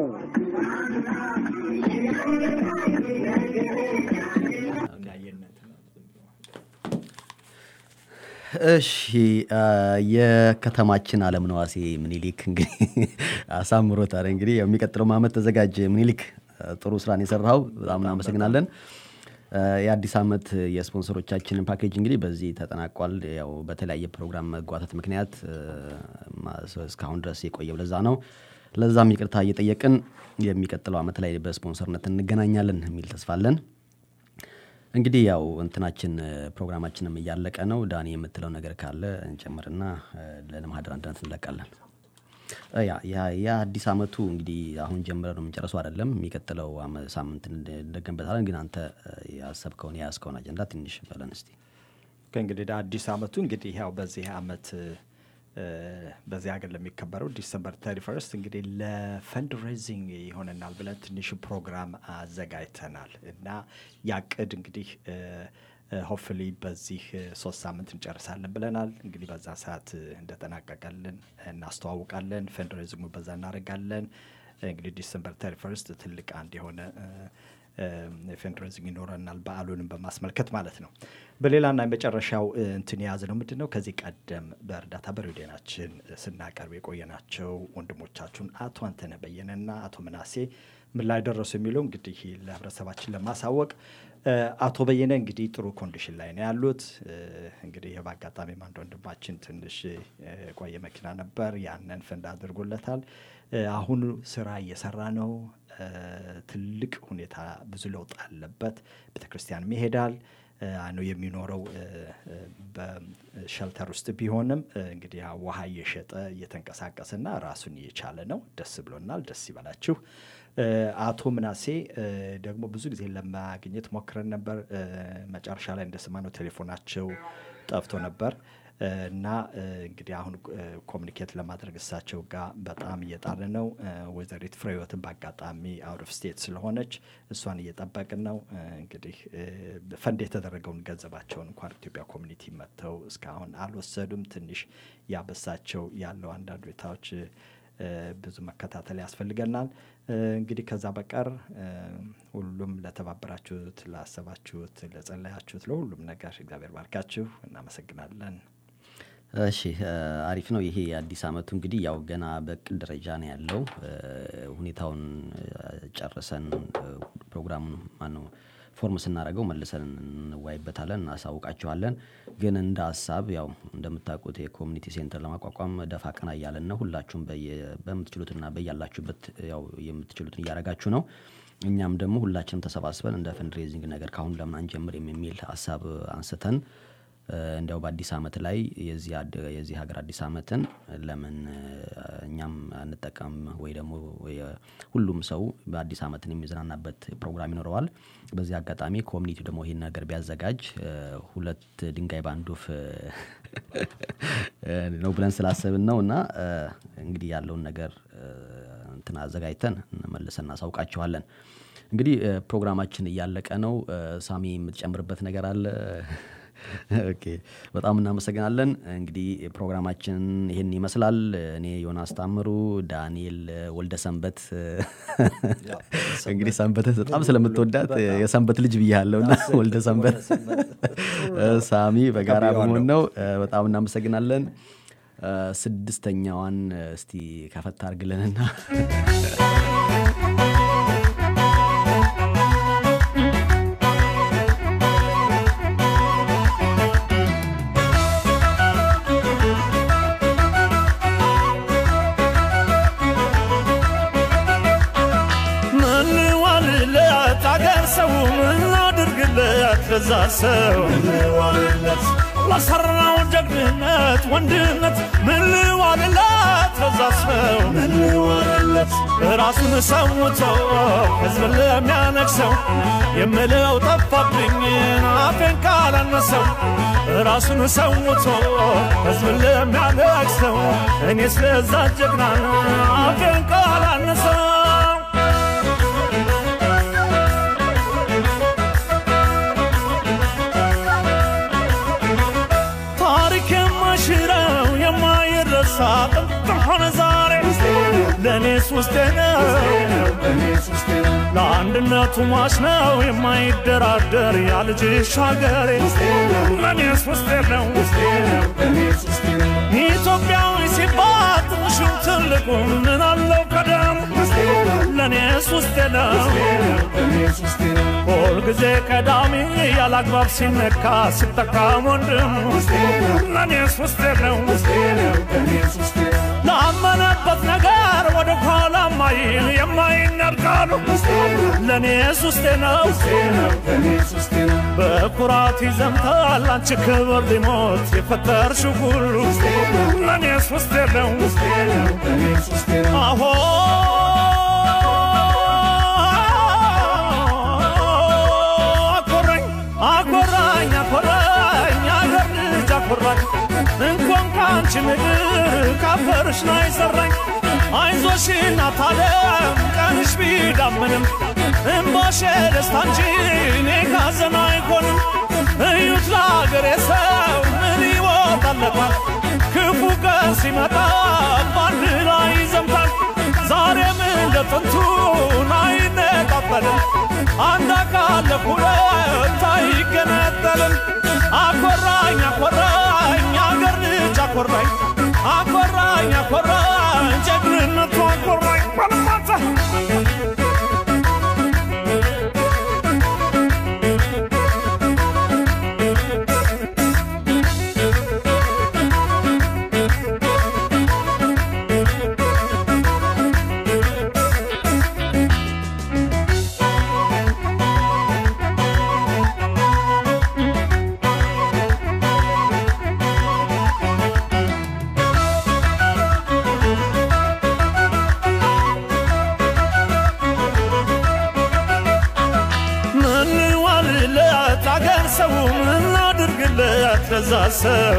እሺ አ፣ የከተማችን አለም ነዋሴ ምኒልክ እንግዲህ አሳምሮታል። እንግዲህ የሚቀጥለው ዓመት ተዘጋጀ ምኒልክ፣ አ፣ ጥሩ ስራን የሰራው በጣም እናመሰግናለን። አ፣ የአዲስ ዓመት የስፖንሰሮቻችንን ፓኬጅ እንግዲህ በዚህ ተጠናቋል። ያው በተለያየ ፕሮግራም መጓተት ምክንያት አ፣ ማ- እስካሁን ድረስ የቆየው ለዛ ነው። ለዛም ይቅርታ እየጠየቅን የሚቀጥለው ዓመት ላይ በስፖንሰርነት እንገናኛለን የሚል ተስፋ አለን። እንግዲህ ያው እንትናችን እ፣ ፕሮግራማችንም እያለቀ ነው። ዳኒ የምትለው ነገር ካለ እንጨምርና እ፣ ለማህደር አንድነት እንለቃለን። እ፣ ያ ያ- የአዲስ ዓመቱ እንግዲህ አሁን ጀምረ ነው የምንጨርሰው አይደለም። የሚቀጥለው አመ- ሳምንት እንደ- እንደገንበታለን። ግን አንተ እ፣ ያሰብከውን የያዝከውን አጀንዳ ትንሽ በለን እስቲ። ከእንግዲህ አዲስ አመቱ እንግዲህ ያው በዚህ አመት እ፣ በዚህ ሀገር ለሚከበረው ዲሰምበር ተሪ ፈርስት እንግዲህ ለፈንድ ሬዚንግ ይሆነናል ብለን ትንሽ ፕሮግራም አዘጋጅተናል እና ያቅድ እንግዲህ ሆፍሊ በዚህ እ፣ ሶስት ሳምንት እንጨርሳለን ብለናል። እንግዲህ በዛ ሰዓት እ፣ እንደጠናቀቀልን እናስተዋውቃለን። ፈንድ ሬዚንጉ በዛ እናደርጋለን። እንግዲህ ዲሰምበር ተሪ ፈርስት ትልቅ አንድ የሆነ እ፣ ፈንድሬዚንግ ይኖረናል በዓሉንም በማስመልከት ማለት ነው። በሌላና የመጨረሻው እ፣ እንትን የያዝ ነው ምንድን ነው ከዚህ ቀደም በእርዳታ በሬዲዮናችን ስናቀርብ የቆየናቸው ወንድሞቻችሁን አቶ አንተነህ በየነና አቶ ምናሴ ምን ላይ ደረሱ የሚለው እንግዲህ ለህብረተሰባችን ለማሳወቅ እ፣ አቶ በየነ እንግዲህ ጥሩ ኮንዲሽን ላይ ነው ያሉት። እ፣ እንግዲህ ይህ በአጋጣሚ አንድ ወንድማችን ትንሽ እ፣ የቆየ መኪና ነበር፣ ያንን ፈንድ አድርጎለታል። እ፣ አሁን ስራ እየሰራ ነው። እ፣ ትልቅ ሁኔታ ብዙ ለውጥ አለበት። ቤተ ክርስቲያንም ይሄዳል እ፣ ነው የሚኖረው እ፣ እ፣ በሸልተር ውስጥ ቢሆንም እ፣ እንግዲህ ያ ውሃ እየሸጠ እየተንቀሳቀሰና ራሱን እየቻለ ነው። ደስ ብሎናል። ደስ ይበላችሁ። እ፣ አቶ ምናሴ እ፣ ደግሞ ብዙ ጊዜ ለማግኘት ሞክረን ነበር። እ፣ መጨረሻ ላይ እንደሰማነው ቴሌፎናቸው ጠፍቶ ነበር እ፣ እና እ፣ እንግዲህ አሁን እ፣ ኮሚኒኬት ለማድረግ እሳቸው ጋር በጣም እየጣርን ነው። እ፣ ወይዘሪት ፍሬህይወትን በአጋጣሚ አውት ኦፍ ስቴት ስለሆነች እሷን እየጠበቅን ነው። እ፣ እንግዲህ እ፣ ፈንድ የተደረገውን ገንዘባቸውን እንኳን ኢትዮጵያ ኮሚኒቲ መጥተው እስካሁን አልወሰዱም። ትንሽ ያበሳቸው ያለው አንዳንድ ሁኔታዎች እ፣ ብዙ መከታተል ያስፈልገናል። እ፣ እንግዲህ ከዛ በቀር እ፣ ሁሉም ለተባበራችሁት፣ ላሰባችሁት፣ ለጸለያችሁት ለሁሉም ነገር እግዚአብሔር ባርካችሁ። እናመሰግናለን። እሺ እ፣ አሪፍ ነው። ይሄ የአዲስ ዓመቱ እንግዲህ ያው ገና በቅድ ደረጃ ነው ያለው። እ፣ ሁኔታውን እ፣ ጨርሰን እ፣ ፕሮግራሙን ማነው ፎርም ስናደርገው መልሰን እንወያይበታለን፣ እናሳውቃችኋለን። ግን እንደ ሀሳብ ያው እንደምታውቁት የኮሚኒቲ ሴንተር ለማቋቋም ደፋ ቀና እያለን ነው። ሁላችሁም በየ- በምትችሉትና በያላችሁበት ያው የምትችሉትን እያደረጋችሁ ነው። እኛም ደግሞ ሁላችንም ተሰባስበን እንደ ፈንድሬዚንግ ነገር ካሁን ለምን አንጀምርም የሚል ሀሳብ አንስተን እ፣ እንዲያው በአዲስ ዓመት ላይ የዚህ አድ- የዚህ ሀገር አዲስ ዓመትን ለምን እ፣ እኛም አንጠቀም ወይ ደግሞ የ- ሁሉም ሰው በአዲስ ዓመትን የሚዝናናበት ፕሮግራም ይኖረዋል። በዚህ አጋጣሚ ኮሚኒቲው ደግሞ ይህን ነገር ቢያዘጋጅ እ፣ ሁለት ድንጋይ በአንድ ወፍ እ፣ ነው ብለን ስላሰብን ነው እና እ፣ እንግዲህ ያለውን ነገር እ፣ እንትን አዘጋጅተን መልሰን እናሳውቃችኋለን። እንግዲህ እ፣ ፕሮግራማችን እያለቀ ነው። እ፣ ሳሚ የምትጨምርበት ነገር አለ? ኦኬ በጣም እናመሰግናለን። እንግዲህ ፕሮግራማችን ይህን ይመስላል። እኔ ዮናስ ታምሩ፣ ዳንኤል ወልደ ሰንበት እንግዲህ ሰንበትን በጣም ስለምትወዳት የሰንበት ልጅ ብያለሁ እና ወልደ ሰንበት ሳሚ በጋራ በመሆን ነው። በጣም እናመሰግናለን። ስድስተኛዋን እስቲ ከፈታ አርግልንና ምን ዋልለት አገር ሰው ምን አድርግለት ለዛ ሰው ዋልለት ለሰራው ጀግንነት ወንድነት ምን ዋልለት ለዛ ሰው ምን ዋልለት ራሱን ሰውቶ ሕዝብ ለሚያነግሰው የምለው ጠፋብኝ አፌን ካላነሰው ራሱን ሰውቶ ሕዝብ ለሚያነግሰው እኔ ስለዛ ጀግና አፌን ካላነሰው ታሪክ የማይሽረው የማይረሳ ጥንት ሆነ ዛሬ ለእኔስ ውስጤ ነው ለአንድነቱ ሟች ነው የማይደራደር ያ ልጅሽ ሀገሬ ለእኔስ ውስጤ ነው ኢትዮጵያዊ ሲባል ትንሹም ትልቁ ምን አለው ቀደሙ ለእኔስ ውስጤ ነው ሁልጊዜ ቀዳሚ ያላግባብ ሲነካ ሲጠቃም ወንድሙ ለእኔስ ውስጤ ነው ላመነበት ነገር ወደ ኋላ ማይል የማይነርቃሉ ለእኔስ ውስጤ ነው በኩራት ይዘምታል አንቺ ክብር ሊሞት የፈጠርሽው ሁሉ ለእኔስ ውስጤ ነው አሆ አኮራኝ አኮራኝ አኮራኝ አገር ልጅ አኮራኝ እንኳን ከአንቺ ምድር ካፈርሽ ላይ ሰራኝ አይዞሽ እናት ዓለም ቀንሽ ቢዳምንም እምባሽ ደስታ እንጂ እኔ ካዘን አይሆንም እዩት ለአገሬ ሰው ምን ይወጣለታል ክፉ ቀን ሲመጣ ባንድ ላይ ይዘምታል ዛሬም እንደ ጥንቱን አይነጣጠልም አንድ አካል ለሁለት አይገነጠልም አኮራኝ አኮራኝ አገር ልጅ አኮራኝ አኮራኝ አኮራኝ ጀግንነቱ አኮራኝ ባለማታ ምን ዋልለት አገር ሰው ምን አድርግለት ለዛ ሰው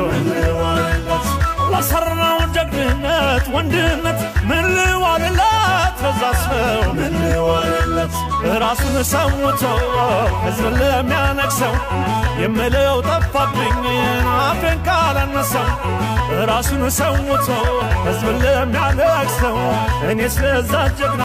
ለሰራው ጀግንነት ወንድነት ምን ልዋልለት ለዛ ሰው ምን ልዋልለት ራሱን ሰውቶ ሕዝብ ለሚያነግሰው የምለው ጠፋብኝ አፌን ካላነሳው ራሱን ሰውቶ ሕዝብ ለሚያነግሰው እኔ ስለዛ ጀግና